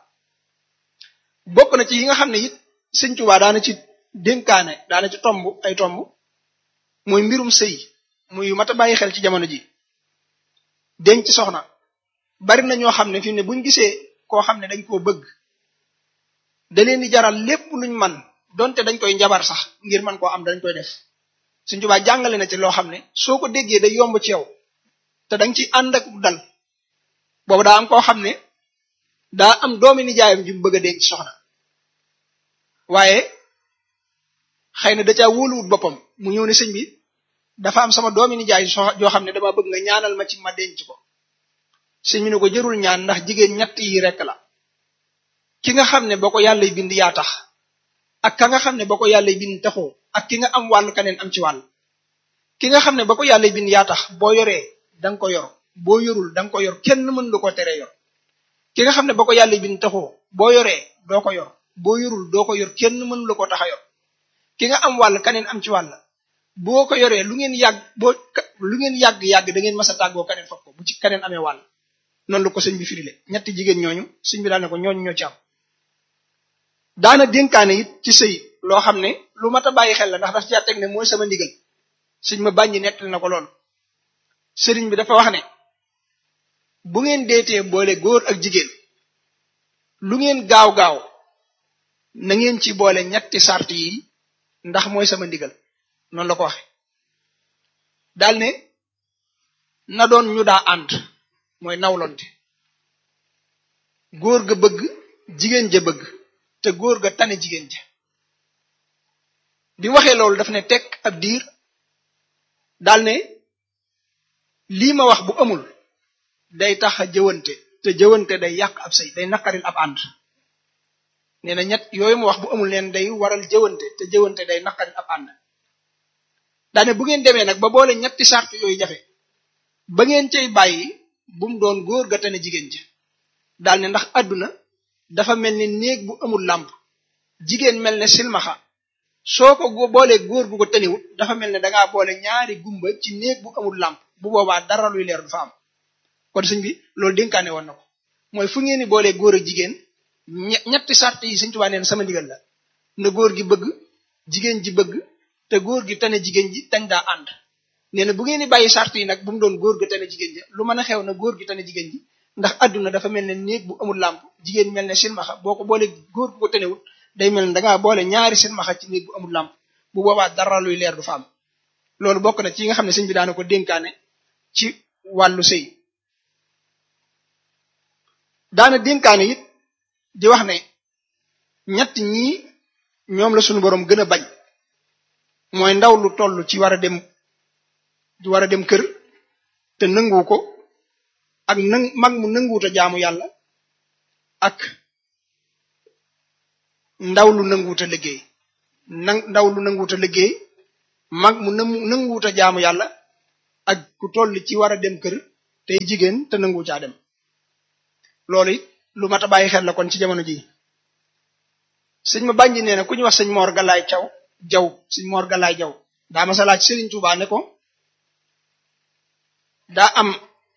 bokk na ci yi nga xam ne it sëñ Tuubaa daana ci dénkaane daana ci tomb ay tomb mooy mbirum sëy muy mat a bàyyi xel ci jamono ji denc soxna bari na ñoo xam ne fi ne buñ gisee koo xam ne dañ koo bëgg da leen di jaral lépp luñ man donte dañ koy njabar sax ngir man koo am dañ koy def Sëñ Tuubaa jàngale na ci loo xam ne soo ko déggee day yomb ci yow te danga ci ànd ak dal boobu daa am koo xam ne daa am doomi nijaayam ju mu bëgg a denc soxna waaye xëy na da caa wóoluwut boppam mu ñëw ne sëñ bi dafa am sama doomi nijaay joo xam ne dama bëgg nga ñaanal ma ci ma denc ko sëñ bi ne ko jërul ñaan ndax jigéen ñett yi rekk la ki nga xam ne boo ko yàlla bind yaa tax ak ka nga xam ne boo ko yàlla bind taxoo ak ki nga am wàll kaneen am ci wàll ki nga xam ne boo ko yàlla bind yaa tax boo yoree danga ko yor boo yorul danga ko yor kenn mën lu ko tere yor ki nga xam ne boo ko yàlla bind taxoo boo yoree doo ko yor boo yorul doo ko yor kenn mën lu ko tax a yor ki nga am wàll kaneen am ci wàll boo ko yoree lu ngeen yàgg boo lu ngeen yàgg-yàgg da ngeen mas a tàggoo kaneen fop ko bu ci kaneen amee wàll noonu la ko sëñ bi firile ñetti jigéen ñooñu sëñ bi daal ne ko ñooñu ñoo ci am daana dénkaane it ci sëy loo xam ne lu mat a bàyyi xel la ndax daf caa teg ne mooy sama ndigal sëñ ma bàññi nettali na ko loolu sëriñ bi dafa wax ne bu ngeen deetee boole góor ak jigéen lu ngeen gaaw-gaaw na ngeen ci boole ñetti sart yi ndax mooy sama ndigal noonu la ko waxe daal ne na doon ñu daa ànd mooy nawlonte góor ga bëgg jigéen ja bëgg te góor ga tane jigéen ja bi waxee loolu daf ne tekk ab diir daal ne lii ma wax bu amul day tax a jëwante te jëwante day yàq ab sëy day naqaril ab ànd nee na ñett yooyu ma wax bu amul leen day waral jëwante te jëwante day naqaril ab ànd daane bu ngeen demee nag ba boole ñetti sart yooyu jafe ba ngeen cay bàyyi bu mu doon góor ga tane jigéen ja daal ne ndax àdduna dafa mel ni néeg bu amul làmp jigéen mel ne silmaxa soo ko boolee góor gu ko taniwut dafa mel ne dangaa boole ñaari gumba ci néeg bu amul làmp bu boobaa dara luy leer du fa am kon sëñ bi loolu dénkaane woon na ko mooy fu ngeen ni boolee góor ak jigéen ñetti sart yi sëñ Tuubaa neen sama ndigal la na góor gi bëgg jigéen ji bëgg te góor gi tane jigéen ji tañ daa ànd nee na bu ngeen di bàyyi sart yi nag bu mu doon góor ga tane jigéen ji lu mën a xew na góor gi tane jigéen ji ndax àdduna dafa mel ne néeg bu amul làmp jigéen mel ne silmaxa boo ko boole góor gu ko tanewut day mel ne dangaa boole ñaari silmaxa ci néeg bu amul làmp bu boobaa dara luy leer du fa am loolu bokk na ci yi nga xam ne sëñ bi daana ko dénkaane ci wàllu sëy daana dénkaane it di wax ne ñett ñii ñoom la suñu boroom gën a bañ mooy ndaw lu toll ci war a dem war a dem kër te nangu ko ak nang mag mu nanguwut a jaamu yàlla ak ndaw lu nanguwut a liggéey nang ndaw lu nanguwut a liggéey mag mu nanguwut a jaamu yàlla ak ku toll ci war a dem kër tey jigéen te nangu caa dem loolu it lu mat a bàyyi xel la kon ci jamono ji sëñ ma bànji nee na ku ñu wax sëñ Mor Galaay Caw jaw sëñ Mor Galaay jaw daa ma sa laaj Sëriñ Tuubaa ne ko daa am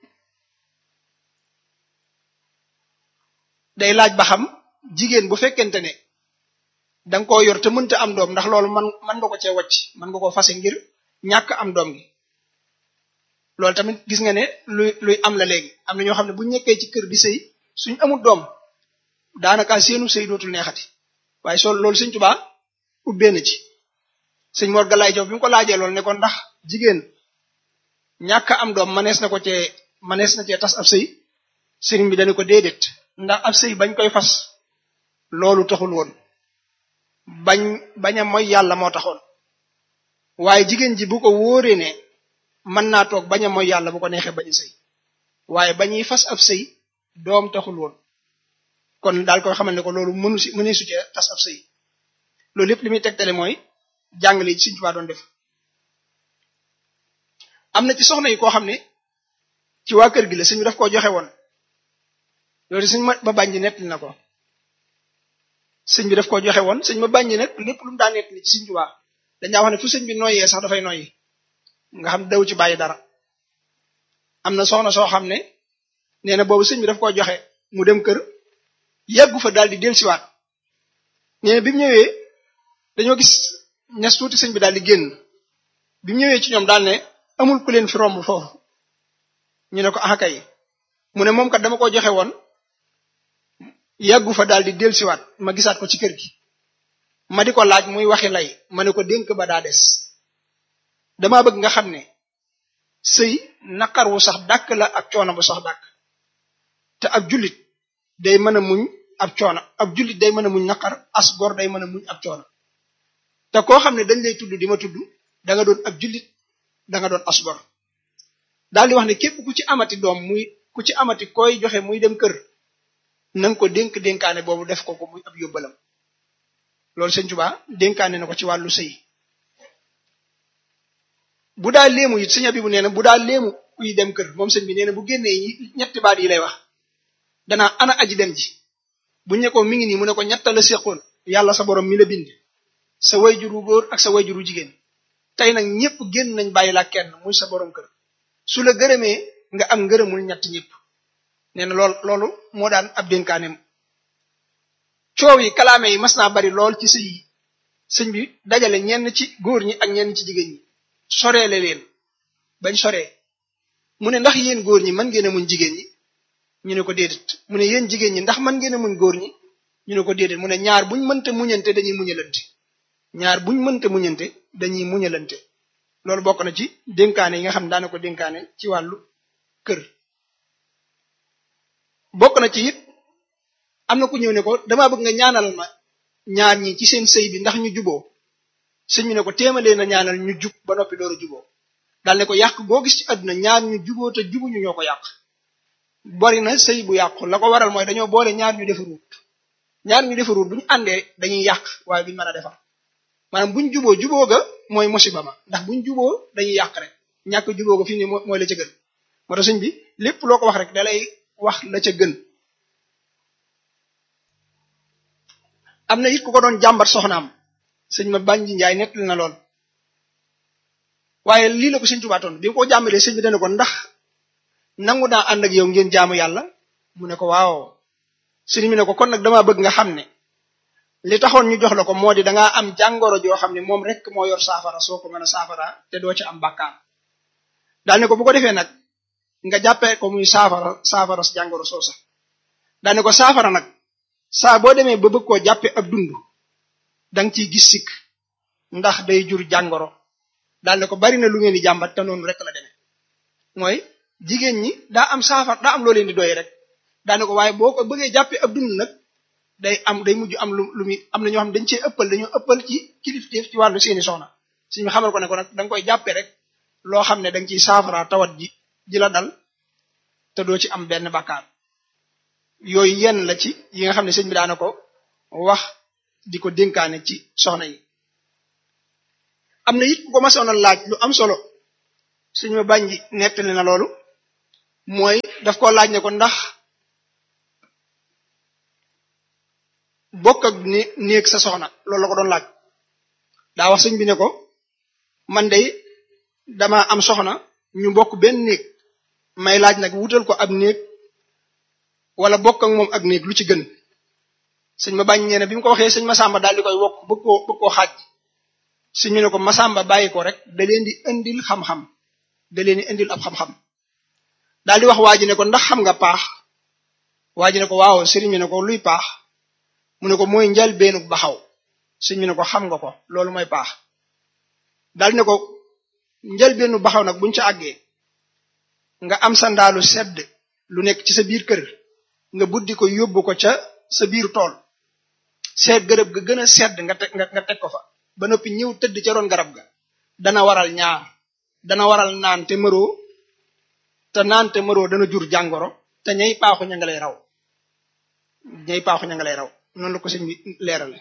day laaj ba xam jigéen bu fekkente ne danga koo yor te mënta am doom ndax loolu man man nga ko cee wacc man nga ko fase ngir ñàkk am doom gi loolu tamit gis nga ne luy luy am la léegi am na ñoo xam ne bu ñekkee ci kër di sëy suñ amul doom daanaka seenu sëy dootul neexati waaye soo loolu sëñ Tuubaa ubbee na ci sëñ Mor Galaay Jaw bi mu ko laajee loolu ne ko ndax jigéen ñàkk am doom manees na ko cee manees na cee tas ab sëy sëriñ bi dañu ko déedéet ndax ab sëy bañ koy fas loolu taxul woon bañ bañ a mooy yàlla moo taxoon waaye jigéen ji bu ko wóoree ne mën naa toog bañ a mooy yàlla bu ko neexee bañ a sëy waaye bañuy fas ab sëy doom taxul woon kon daal koy xamal ne ko loolu mënu si mënee su cee tas ab sëy loolu lépp li muy tegtale mooy jàngale yi Sëriñ Tuubaa doon def am na ci soxna yi koo xam ne ci waa kër gi la sëñ bi daf koo joxe woon loolu sëñ ma ba bànji nettali na ko sëñ bi daf koo joxe woon sëñ ma bànji nag lépp lu mu daa nettali ci Sëriñ Tuubaa dañaa wax ne fu sëñ bi noyyee sax dafay noyyi nga xam daw ci bàyyi dara am na soxna soo xam ne nee na boobu sëñ bi daf koo joxe mu dem kër yàggu fa daal di dellusiwaat nee na bi mu ñëwee dañoo gis ñes tuuti sëñ bi daal di génn bi mu ñëwee ci ñoom daal ne amul ku leen fi romb foofu ñu ne ko ah kay mu ne moom kat dama ko joxe woon yàggu fa daal di dellusiwaat ma gisaat ko ci kër gi ma di ko laaj muy waxi lay ma ne ko dénk ba daa des dama bëgg nga xam ne sëy naqar wu sax dàkk la ak coono bu sax dàkk te ab jullit day mën a muñ ab coono ab jullit day mën a muñ naqar as gor day mën a muñ ab coono te koo xam ne dañ lay tudd di ma tudd da nga doon ab jullit da nga doon as gor daal di wax ne képp ku ci amati doom muy ku ci amati koy joxe muy dem kër nanga ko dénk dénkaane boobu def ko ko muy ab yóbbalam loolu sëñ Tuubaa dénkaane na ko ci wàllu sëy bu daa léemu it sëñ Abibu nee na bu daa léemu kuy dem kër moom sëñ bi nee na bu génnee ñetti baat yi lay wax danaa ana aji dem ji bu ñu ko mi ngi nii mu ne ko ñetta la séqoon yàlla sa borom mi la bind sa wayjuru góor ak sa wayjuru jigéen tey nag ñëpp génn nañ bàyyi la kenn muy sa borom kër su la gërëmee nga am ngërëmul ñett ñëpp nee na lool loolu moo daan ab dénkaaneem coow yi kalaame yi mas naa bari lool ci sëy yi sëñ bi dajale ñenn ci góor ñi ak ñenn ci jigéen ñi soreele leen bañ soree mu ne ndax yéen góor ñi mën ngeen a muñ jigéen ñi ñu ne ko déedéet mu ne yéen jigéen ñi ndax mën ngeen a muñ góor ñi ñu ne ko déedéet mu ne ñaar buñ mënta muñante dañuy muñalante ñaar buñ mënta muñante dañuy muñalante loolu bokk na ci dénkaane yi nga xam ne daana ko dénkaane ci wàllu kër bokk na ci it am na ku ñëw ne ko dama bëgg nga ñaanal ma ñaar ñi ci seen sëy bi ndax ñu juboo sëñ bi ne ko téemalee na ñaanal ñu jub ba noppi door a juboo daal ne ko yàq goo gis ci àdduna ñaar ñu juboo te jubuñu ñoo ko yàq bari na sëy bu yàqu la ko waral mooy dañoo boole ñaar ñu defaruut ñaar ñu defaruut bu ñu àndee dañuy yàq waaye duñ mën a defar maanaam buñ juboo juboo ga mooy musiba ma ndax buñ juboo dañuy yàq rek ñàkk juboo ga fi ne mooy la ca gën moo tax sëñ bi lépp loo ko wax rek dalay wax la ca gën am na it ku ko doon jàmbat soxnaam sëñ ma bànji njaay nettali na lool waaye lii la ko sëñ Tuubaa toon bi ko jàmbalee sëñ bi dana ko ndax nangu naa ànd ak yow ngeen jaamu yàlla mu ne ko waaw sëñ bi ne ko kon nag dama bëgg nga xam ne li taxoon ñu jox la ko moo di dangaa am jàngoro joo xam ne moom rek moo yor saafara soo ko mën a saafara te doo ci am bàkkaar daal ne ko bu ko defee nag nga jàppee ko muy saafara saafara sa jàngoro soo sax daal ne ko saafara nag saa boo demee ba bëgg koo jàppe ab dund danga ciy gis sikk ndax day jur jàngoro daal ne ko bari na lu ngeen di jàmbat te noonu rek la demee mooy jigéen ñi daa am saafara daa am loo leen di doy rek daal ne ko waaye boo ko bëggee jàppe ab dund nag day am day mujj am lu lu muy am na ñoo xam dañ cee ëppal dañoo ëppal ci kilifteef ci wàllu seeni soxna suñu xamal ko ne ko nag da nga koy jàppe rek loo xam ne da nga ciy saafara tawat ji ji la dal te doo ci am benn bàkkaar yooyu yenn la ci yi nga xam ne sëñ bi daana ko wax di ko dénkaane ci soxna yi am na it ku ko masoon a laaj lu am solo suñu ma bànji nettali na loolu mooy daf ko laaj ne ko ndax bokk ak ni néeg sa soxna loolu la ko doon laaj daa wax sëñ bi ne ko man de dama am soxna ñu bokk benn néeg may laaj nag wutal ko ab néeg wala bokk ak moom ak néeg lu ci gën sëñ ma bàññee ne bi mu ko waxee sëñ Masamba daal di koy wokk bëgg koo bëgg koo xaaj sëñ mi ne ko Masamba bàyyi ko rek da leen di indil xam-xam da leen di indil ab xam-xam daal di wax waa ji ne ko ndax xam nga paax waa ji ne ko waaw sëriñ mi ne ko luy paax mu ne ko mooy njal beenu baxaw sëñ mi ne ko xam nga ko loolu mooy paax daal di ne ko njal beenu baxaw nag buñ ca àggee nga am sa ndaalu sedd lu nekk ci sa biir kër nga buddi ko yóbbu ko ca sa biir tool seet gërëb ga gën a sedd nga teg nga teg ko fa ba noppi ñëw tëdd ca roon garab ga dana waral ñaar dana waral naan te mëroo te naan te mëroo dana jur jàngoro te ñay paaxu ña nga lay raw ñay paaxu ña nga lay raw noonu la ko sëñ bi leerale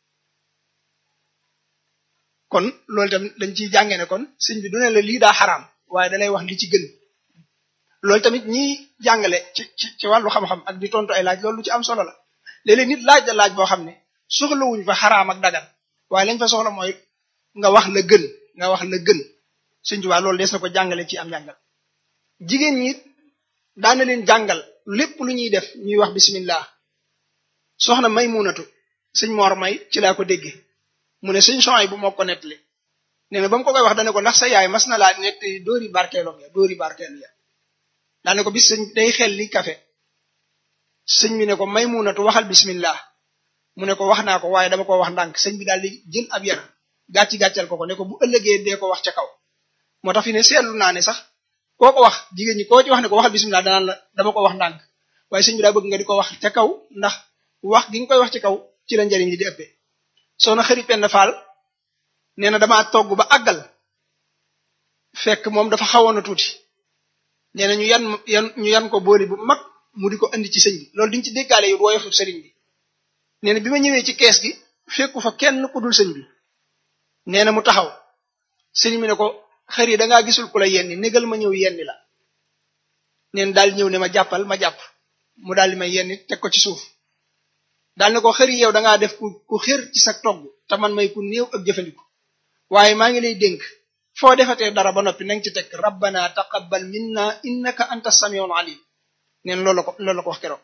kon loolu tamit dañ ciy jàngee ne kon sëñ bi du ne la lii daa xaraam waaye dalay wax li ci gën loolu tamit ñiy jàngale ci ci ci wàllu xam-xam ak di tontu ay laaj loolu lu ci am solo la léeg-léeg nit laaj la laaj boo xam ne soxlawuñ fa xaraam ak dagan waaye lañ fa soxla mooy nga wax la gën nga wax la gën sëñ Tuubaa loolu des na ko jàngale ci am jàngal jigéen ñi daana leen jàngal lépp lu ñuy def ñuy wax bismillah soxna may munatu sëñ Mor may ci laa ko déggee mu ne sëñ Soy bu moo ko nettali nee na ba mu ko koy wax dane ko ndax sa yaay mas na laa nett dóori barkeelom ya dóori barkeel ya daane ko bis sëñ day xel li kafe sëñ bi ne ko may munatu waxal bismillah mu ne ko wax naa ko waaye dama ko wax ndànk sëñ bi daal di jël ab yar gàcci gàccal ko ko ne ko bu ëllëgee dee ko wax ca kaw moo tax fi ne seetlu naa ne sax koo ko wax jigéen ñi koo ci wax ne ko waxal bismillah danaan la dama ko wax ndànk waaye sëñ bi daa bëgg nga di ko wax ca kaw ndax wax gi nga koy wax ci kaw ci la njariñ li di ëppee soxna xëri penn faal nee na damaa togg ba àggal fekk moom dafa xawoon a tuuti nee na ñu yan yan ñu yan ko booli bu mag mu di ko andi ci sëñ bi loolu diñ ci déggaale yu woyofu sëriñ bi nee na bi ma ñëwee ci kees gi fekku fa kenn ku dul sëñ bi nee na mu taxaw sëñ bi ne ko xër yi dangaa gisul ku la yenni négal ma ñëw yenni la neen daal ñëw ne ma jàppal ma jàpp mu daal di may yenni teg ko ci suuf daal ne ko xër yi yow dangaa def ku ku xër ci sa togg te man may ku néew ak jëfandiku waaye maa ngi lay dénk foo defatee dara ba noppi nanga ci teg rabbana taqabbal minna innaka anta samiul alim neen loolu la ko loolu la ko wax keroog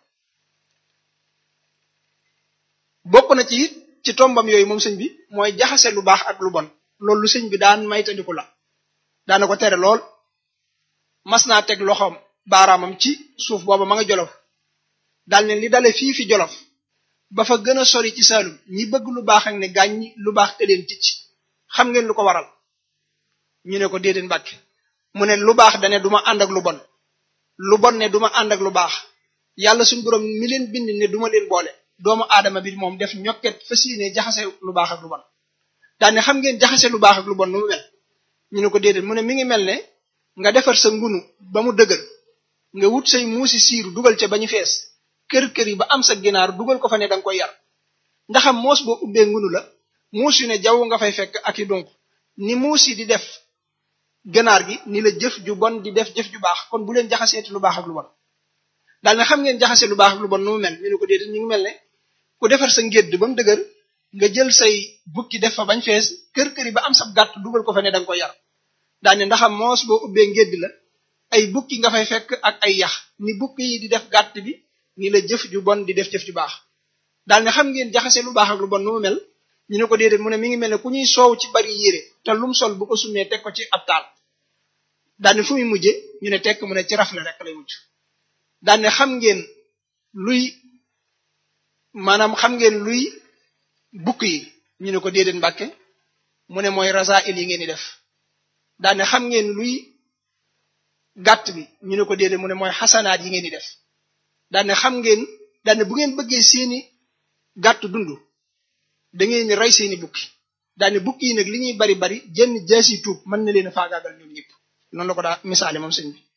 bokk na ci it ci tombam yooyu moom sëñ bi mooy jaxase lu baax ak lu bon loolu lu sëñ bi daan maytandiku la daana ko tere lool mas naa teg loxoom baaraamam ci suuf booba ma nga jolof daal ne li dale fii fi jolof ba fa gën a sori ci saalum ñi bëgg lu baax ak ne gàññi lu baax te leen ticc xam ngeen lu ko waral ñu ne ko déedéet mbàkke mu ne lu baax dane duma ànd ak lu bon lu bon ne duma ànd ak lu baax yàlla suñu borom mi leen bind ne duma leen boole doomu aadama bi moom def ñokket fas yéene jaxase lu baax ak lu bon daane xam ngeen jaxase lu baax ak lu bon nu mu mel ñu ne ko déedéet mu ne mi ngi mel ne nga defar sa ngunu ba mu dëgër nga wut say muusi siiru dugal ca ba ñu fees kër-kër yi ba am sa ginaar dugal ko fa ne danga koy yar ndaxam moos boo ubbee ngunu la muus yu ne jaww nga fay fekk ak i donc ni muus yi di def ganaar gi ni la jëf ju bon di def jëf ju baax kon bu leen jaxaseeti lu baax ak lu bon daal ne xam ngeen jaxase lu baax ak lu bon nu mu mel ñu ne ko déedéet ñu ngi mel ne ku defar sa ngédd ba mu dëgër nga jël say bukki def fa bañ fees kër-kër yi ba am sab gàtt dugal ko fa ne danga koy yar daal ne ndaxam moos boo ubbee ngédd la ay bukki nga fay fekk ak ay yax ni bukki yi di def gàtt bi ni la jëf ju bon di def jëf ju baax daal ne xam ngeen jaxase lu baax ak lu bon nu mu mel ñu ne ko déedéet mu ne mi ngi mel ne ku ñuy soow ci bari yére te lum sol bu ko summee teg ko ci ab taal daal ne fu muy mujje ñu ne tekk mu ne ci rafle rek lay mujj daal ne xam ngeen luy maanaam xam ngeen luy bukk yi ñu ne ko déedéet mbàkke mu ne mooy rasail yi ngeen di def daal ne xam ngeen luy gàtt bi ñu ne ko déedéet mu ne mooy xasanaat yi ngeen di def daal ne xam ngeen daal ne bu ngeen bëggee seeni gàtt dund da ngeen ni rey seeni bukki daal ne bukki yi nag li ñuy bari bari jenn jaasi tuub mën na leen a faagaagal ñoom ñëpp noonu la ko daa misaale moom sëñ bi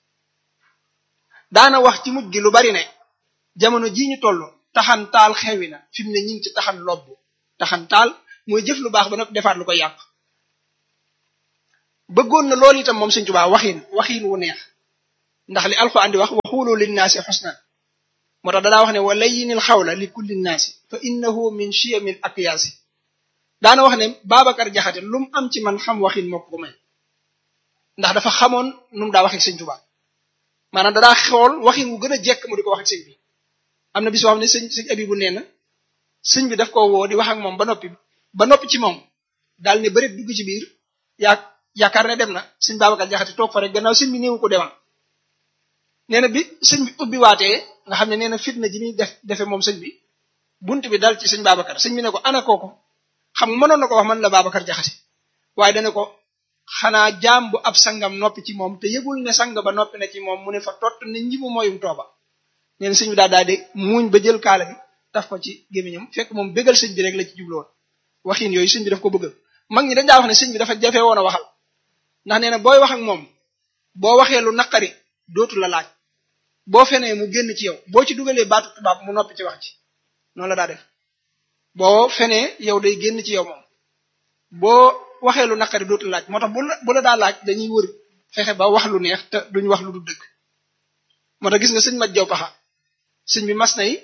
daana wax ci mujj gi lu bari ne jamono jii ñu toll taxan taal xewi na fi mu ne ñi ngi ci taxan lobb taxan taal mooy jëf lu baax ba noppi defaat lu ko yàq bëggoon na loolu itam moom sëñ Tuubaa waxiin waxiin wu neex ndax li alxuraan di wax waxulu linnaasi xusnan moo tax danaa wax ne wa layyinil xawla li kulli nnaasi fa innahu min chiyamil akyaasi daana wax ne Babacar Jaxate lu mu am ci man xam waxin moo ko may ndax dafa xamoon nu mu daa waxee sëñ Tuubaa maanaam dadaa xool waxin wu gën a jekk mu di ko wax ak sëñ bi am na bis boo xam ne sëñ sëñ abi bu nee na sëñ bi daf ko woo di wax ak moom ba noppi ba noppi ci moom daal ne bëri dugg ci biir yaa yaakaar ne dem na sëñ Babacar Jaxate toog fa rek gannaaw sëñ bi néewu ko demal nee na bi sëñ bi ubbi waatee nga xam ne nee na fitna ji muy def defe moom sëñ bi bunt bi dal ci sëñ Babacar sëñ bi ne ko ana kooku xam nga mënoon na ko wax man la Babacar Jaxate waaye dana ko xanaa jaam bu ab sangam noppi ci moom te yëgul ne sang ba noppi na ci moom mu ne fa tott ne njibu mooyum tooba nee na sëñ bi daal daal di muuñ ba jël kaala bi taf ko ci gémmiñam fekk moom bégal sëñ bi rek la ci jubloon waxin yooyu sëñ bi daf ko bëgg mag ñi dañ daa wax ne sëñ bi dafa jafe woon a waxal ndax nee na booy wax ak moom boo waxee lu naqari dootu la laaj boo fenee mu génn ci yow boo ci dugalee baatu tubaab mu noppi ci wax ci noonu la daa def boo fenee yow day génn ci yow moom boo waxee lu naqari dootu laaj moo tax bu la bu la daa laaj dañuy wër fexe ba wax lu neex te duñ wax lu du dëgg moo tax gis nga sëñ maj jaw paxa sëñ bi mas nay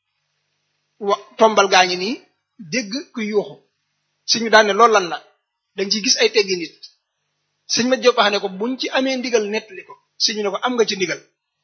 wa tombal gaa ngi nii dégg ku yuuxu sëñ bi daal ne loolu lan la dañ ciy gis ay teggi nit sëñ maj jaw paxa ne ko buñ ci amee ndigal nettali ko sëñ bi ne ko am nga ci ndigal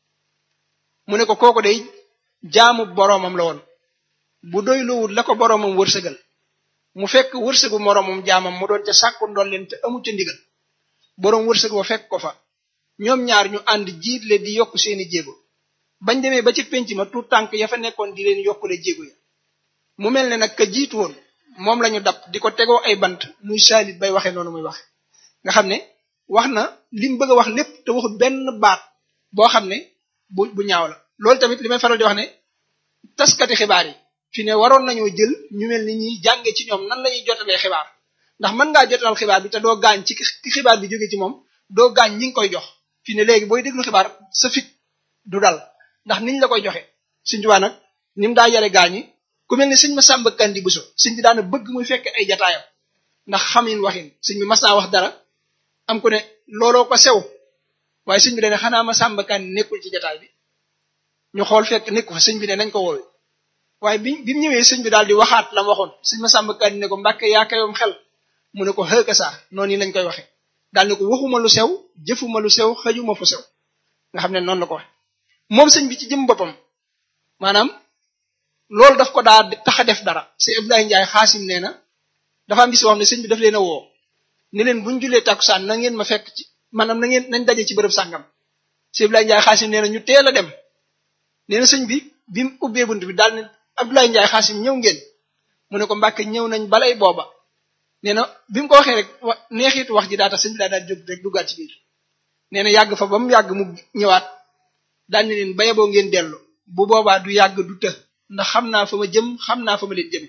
mu ne ko kooku day jaamu boroomam la woon bu doy loowul la ko boroomam wërsëgal mu fekk wërsëgu moroomam jaamam mu doon ca sàkku ndolleen te amu ca ndigal boroom wërsëg wa fekk ko fa ñoom ñaar ñu ànd jiitle di yokk seeni jéego bañ demee ba ci penc ma tout tànk ya fa nekkoon di leen yokkule jéego ya mu mel ne nag ka jiitu woon moom lañu dab di ko tegoo ay bant muy saalit bay waxe noonu muy waxe nga xam ne wax na lim bëgg a wax lépp te waxul benn baat boo xam ne bu bu ñaaw la loolu tamit li may faral di wax ne taskati xibaar yi fi ne waroon nañoo jël ñu mel ni ñuy jànge ci ñoom nan la ñuy jotalee xibaar ndax mën ngaa jotalal xibaar bi te doo gaañ ci xibaar bi jóge ci moom doo gaañ ñi ngi koy jox fi ne léegi booy déglu xibaar sa fit du dal ndax niñ la koy joxe suñ tubaa nag ni mu daa yare gaañ yi ku mel ni sëñ ma sàmba kandi buso sëñ bi daana bëgg muy fekk ay jataayam ndax xamin waxin sëñ bi mas naa wax dara am ku ne looloo ko sew waaye sëñ bi dane xanaa ma sàmba kandi nekkul ci jataay bi ñu xool fekk nekku fa sëñ bi ne nañ ko woowe waaye bi bi mu ñëwee sëñ bi daal di waxaat la ma waxoon sëñ ma sàmba kandi ne ko mbàkke yaa kayoom xel mu ne ko xëka saa noonu lañ koy waxe daal ne ko waxuma lu sew jëfuma lu sew xëjuma fu sew nga xam ne noonu la ko waxe moom sëñ bi ci jëm boppam maanaam loolu daf ko daa tax a def dara sëñ Abdoulaye Ndiaye xaasim nee na dafa am bis boo xam ne sëñ bi daf leen a woo ne leen buñ julee takkusaan na ngeen ma fekk ci maanaam na ngeen nañ daje ci bërëb sàngam sëñ Abdoulaye Ndiaye xaasim nee na ñu teel a dem nee na sëñ bi bi mu ubbee bunt bi daal ne Abdoulaye Ndiaye xaasim ñëw ngeen mu ne ko Mbàkke ñëw nañ balay booba nee na bi mu ko waxee rek wa neexitu wax ji daa tax sëñ bi daa daal jóg rek duggaat ci biir nee na yàgg fa ba mu yàgg mu ñëwaat daal ne leen bayaboo ngeen dellu bu boobaa du yàgg du të ndax xam naa fa ma jëm xam naa fa ma leen jëme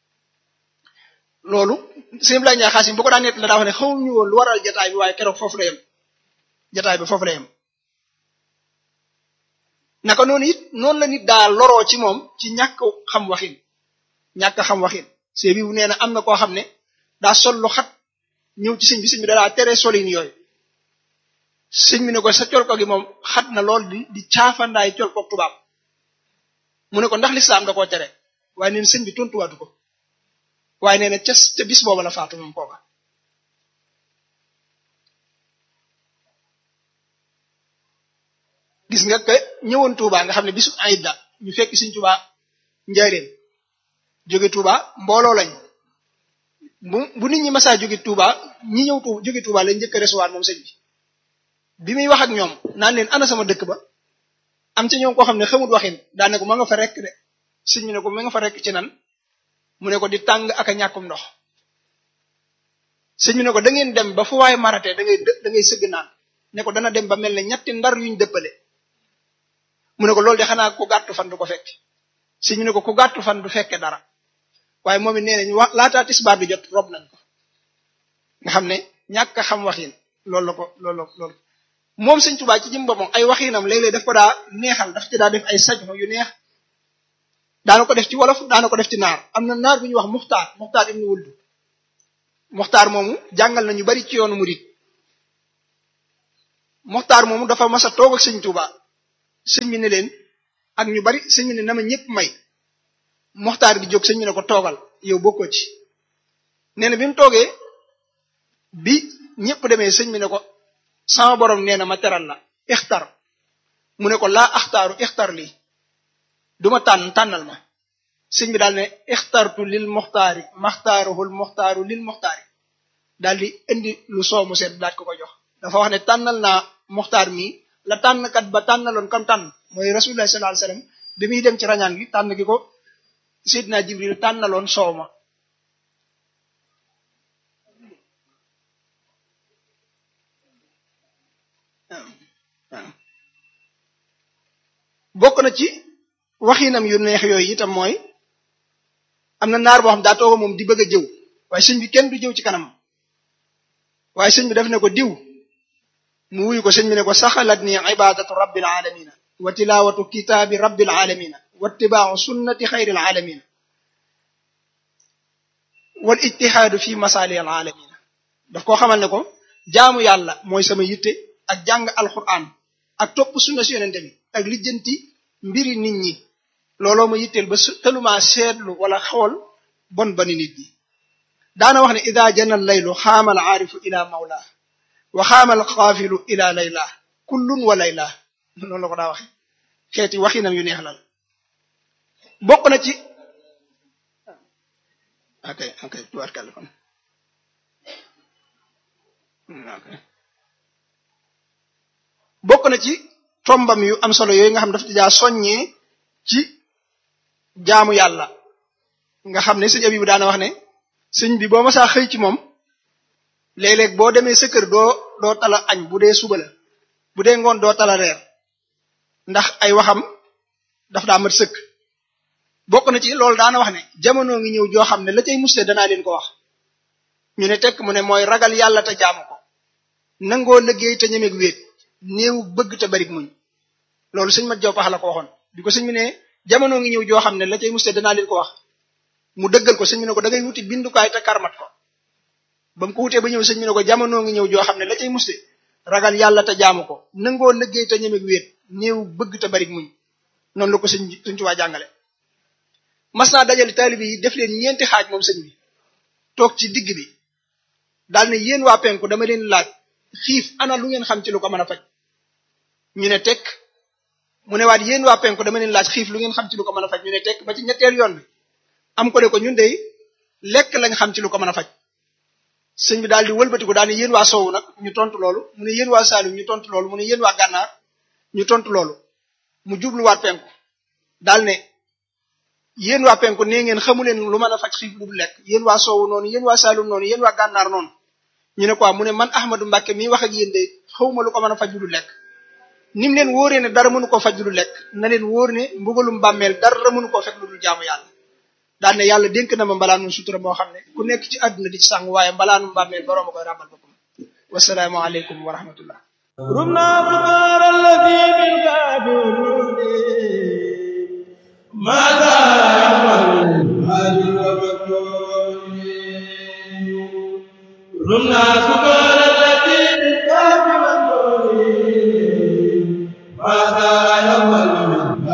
loolu sëñ Abdoulaye Ndiaye xaasim bu ko daan nett la daa wax ne xamuñu woon lu waral jataay bi waaye keroog foofu la yem jataay bi foofu la yem naka noonu it noonu la nit daa loroo ci moom ci ñàkk xam waxin ñàkk xam waxin see bi bu nee na am na koo xam ne daa sol lu xat ñëw ci sëñ bi sëñ bi daa tere solin yooyu sëñ bi ne ko sa col ko gi moom xat na lool di di caafandaay col ko tubaab mu ne ko ndax lislaam da koo tere waaye neen sëñ bi tontuwaatu ko waaye nee na ca ca bis booba la faatu moom kooka gis nga que ñëwoon Touba nga xam ne bisu ayda ñu fekk Sëñ Touba njaareem jóge Touba mbooloo lañ bu bu nit ñi masaa jóge Touba ñi ñëw tu jóge Touba lañ njëkk a recevoir moom sëñ bi bi muy wax ak ñoom naan leen ana sama dëkk ba am ca ñoom koo xam ne xamut waxin daane ko ma nga fa rekk de sëñ bi ne ko ma nga fa rekk ci nan mu ne ko di tàng ak a ñàkkum ndox sëñ bi ne ko da ngeen dem ba fu waaye maratee da ngay da ngay sëgg naan ne ko dana dem ba mel ne ñetti ndar yuñ dëppale mu ne ko loolu de xanaa ku gàttu fan du ko fekk sëñ bi ne ko ku gàttu fan du fekke dara waaye moom it nee nañ wax laataa tisbaar bi jot rob nañ ko nga xam ne ñàkk a xam waxin loolu la ko loolu la loolu moom sëñ Tuubaa ci jëm boppam ay waxinam léeg-léeg daf ko daa neexal daf ci daa def ay sajmo yu neex daana ko def ci wolof daana ko def ci naar am na naar bu ñuy wax muxtaar muxtaar ibnu wuldu muxtaar moomu jàngal na ñu bari ci yoonu murid moxtaar moomu dafa mas a toog ak sëñ Tuuba sëñ bi ne leen ak ñu bari sëñ bi ne na ma ñëpp may moxtaar gi jóg sëñ bi ne ko toogal yow bokkoo ci nee na bi mu toogee bi ñëpp demee sëñ bi ne ko sama borom nee na ma teral la ixtar mu ne ko laa axtaaru ixtar lii duma tànn tànnal ma sëñ bi daal ne ixtartu lil moxtaari maxtaaruhul moxtaaru lil moxtaari daal di indi lu soomu seet daal ko ko jox dafa wax ne tànnal naa moxtaar mi la tànnkat ba tànnaloon kam tànn mooy rasulullah sallallahu alayhi wasallam bi muy dem ci rañaan gi tànn gi ko Seydina Jibril tànnaloon soow ma bokk na ci waxinam yu neex yooyu itam mooy am na naar boo xam daa tooga moom di bëgg a jëw waaye sëñ bi kenn du jëw ci kanam waaye sëñ bi daf ne ko diw mu wuyu ko sëñ bi ne ko saxalat ni ibadatu rabbil alamina wa tilawatu kitaabi rabbil alamina wa ittibaau sunnati xayril alamina wal ijtihaadu fi masali al alamina daf koo xamal ne ko jaamu yàlla mooy sama yitte ak jàng alquran ak topp sunna si yonente bi ak lijjanti mbiri nit ñi looloo ma yitteel ba tëlumaa seetlu wala xool bon bani nit ñi daana wax ne ida jana laylu xaamal aarifu ila mawla wa xaamal xaafilu ila layla kullun wa layla noonu la ko daa waxe xeeti waxinam yu neex lal bokk na ci ok ok tubaarkàlla kon ok bokk na ci tombam yu am solo yooyu nga xam dafa jaa soññee ci jaamu yàlla nga xam ne sëñ Abibu daana wax ne sëñ bi boo masaa xëy ci moom léeg-léeg boo demee sa kër doo doo tala añ bu dee suba la bu dee ngoon doo tala reer ndax ay waxam daf daa mat sëkk bokk na ci loolu daana wax ne jamono ngi ñëw joo xam ne la cay muste danaa leen ko wax ñu ne tekk mu ne mooy ragal yàlla te jaamu ko nangoo liggéey te ñemeeg wéet néew bëgg te barik muñ loolu sëñ mat jow pax la ko waxoon bi ko sëñ bi ne jamono ngi ñëw joo xam ne la cay muste danaa leen ko wax mu dëggal ko sëñ bi ne ko da ngay wuti bindukaay te karmat ko ba mu ko wutee ba ñëw sëñ bi ne ko jamono ngi ñëw joo xam ne la cay muste ragal yàlla te jaamu ko nangoo liggéey te ñemeeg wéet néew bëgg te barik muñ noonu la ko sëñ sëñ Tuubaa jàngale mas naa dajale taalibe yi def leen ñeenti xaaj moom sëñ bi toog ci digg bi daal ne yéen waa penku dama leen laaj xiif ana lu ngeen xam ci lu ko mën a faj ñu ne tekk mu ne waat yéen waa penku dama leen laaj xiif lu ngeen xam ci lu ko mën a faj ñu ne tekk ba ci ñetteel yoon bi am ko ne ko ñun de lekk lañ xam ci lu ko mën a faj sëñ bi daal di wëlbatiku daal ne yéen waa soowu nag ñu tontu loolu mu ne yéen waa Saalum ñu tontu loolu mu ne yéen waa gànnaar ñu tontu loolu mu jubluwaat penku daal ne yéen waa penku nee ngeen xamu leen lu mën a faj xiif lu du lekk yéen waa soowu noonu yéen waa Saalum noonu yéen waa gànnaar noonu ñu ne quoi mu ne man Ahmadou Mbacke mi wax ak yéen de xawma lu ko mën a faj lu du lekk ni mu leen wóoree ne dara mënu koo faj lu du lekk na leen wóor ne mbugalum bàmmeel dara mënu koo fekk lu dul jaamu yàlla daal ne yàlla dénk na ma mbalaanum sutura moo xam ne ku nekk ci àdduna di ci sàng waaye mbalaanum bàmmeel boroom a koy ràbbal boppam wasalaamu aleykum wa rahmatullah رمنا فقار الذي بالكافرون ماذا يعمل هاجر ومكتوب رمنا فقار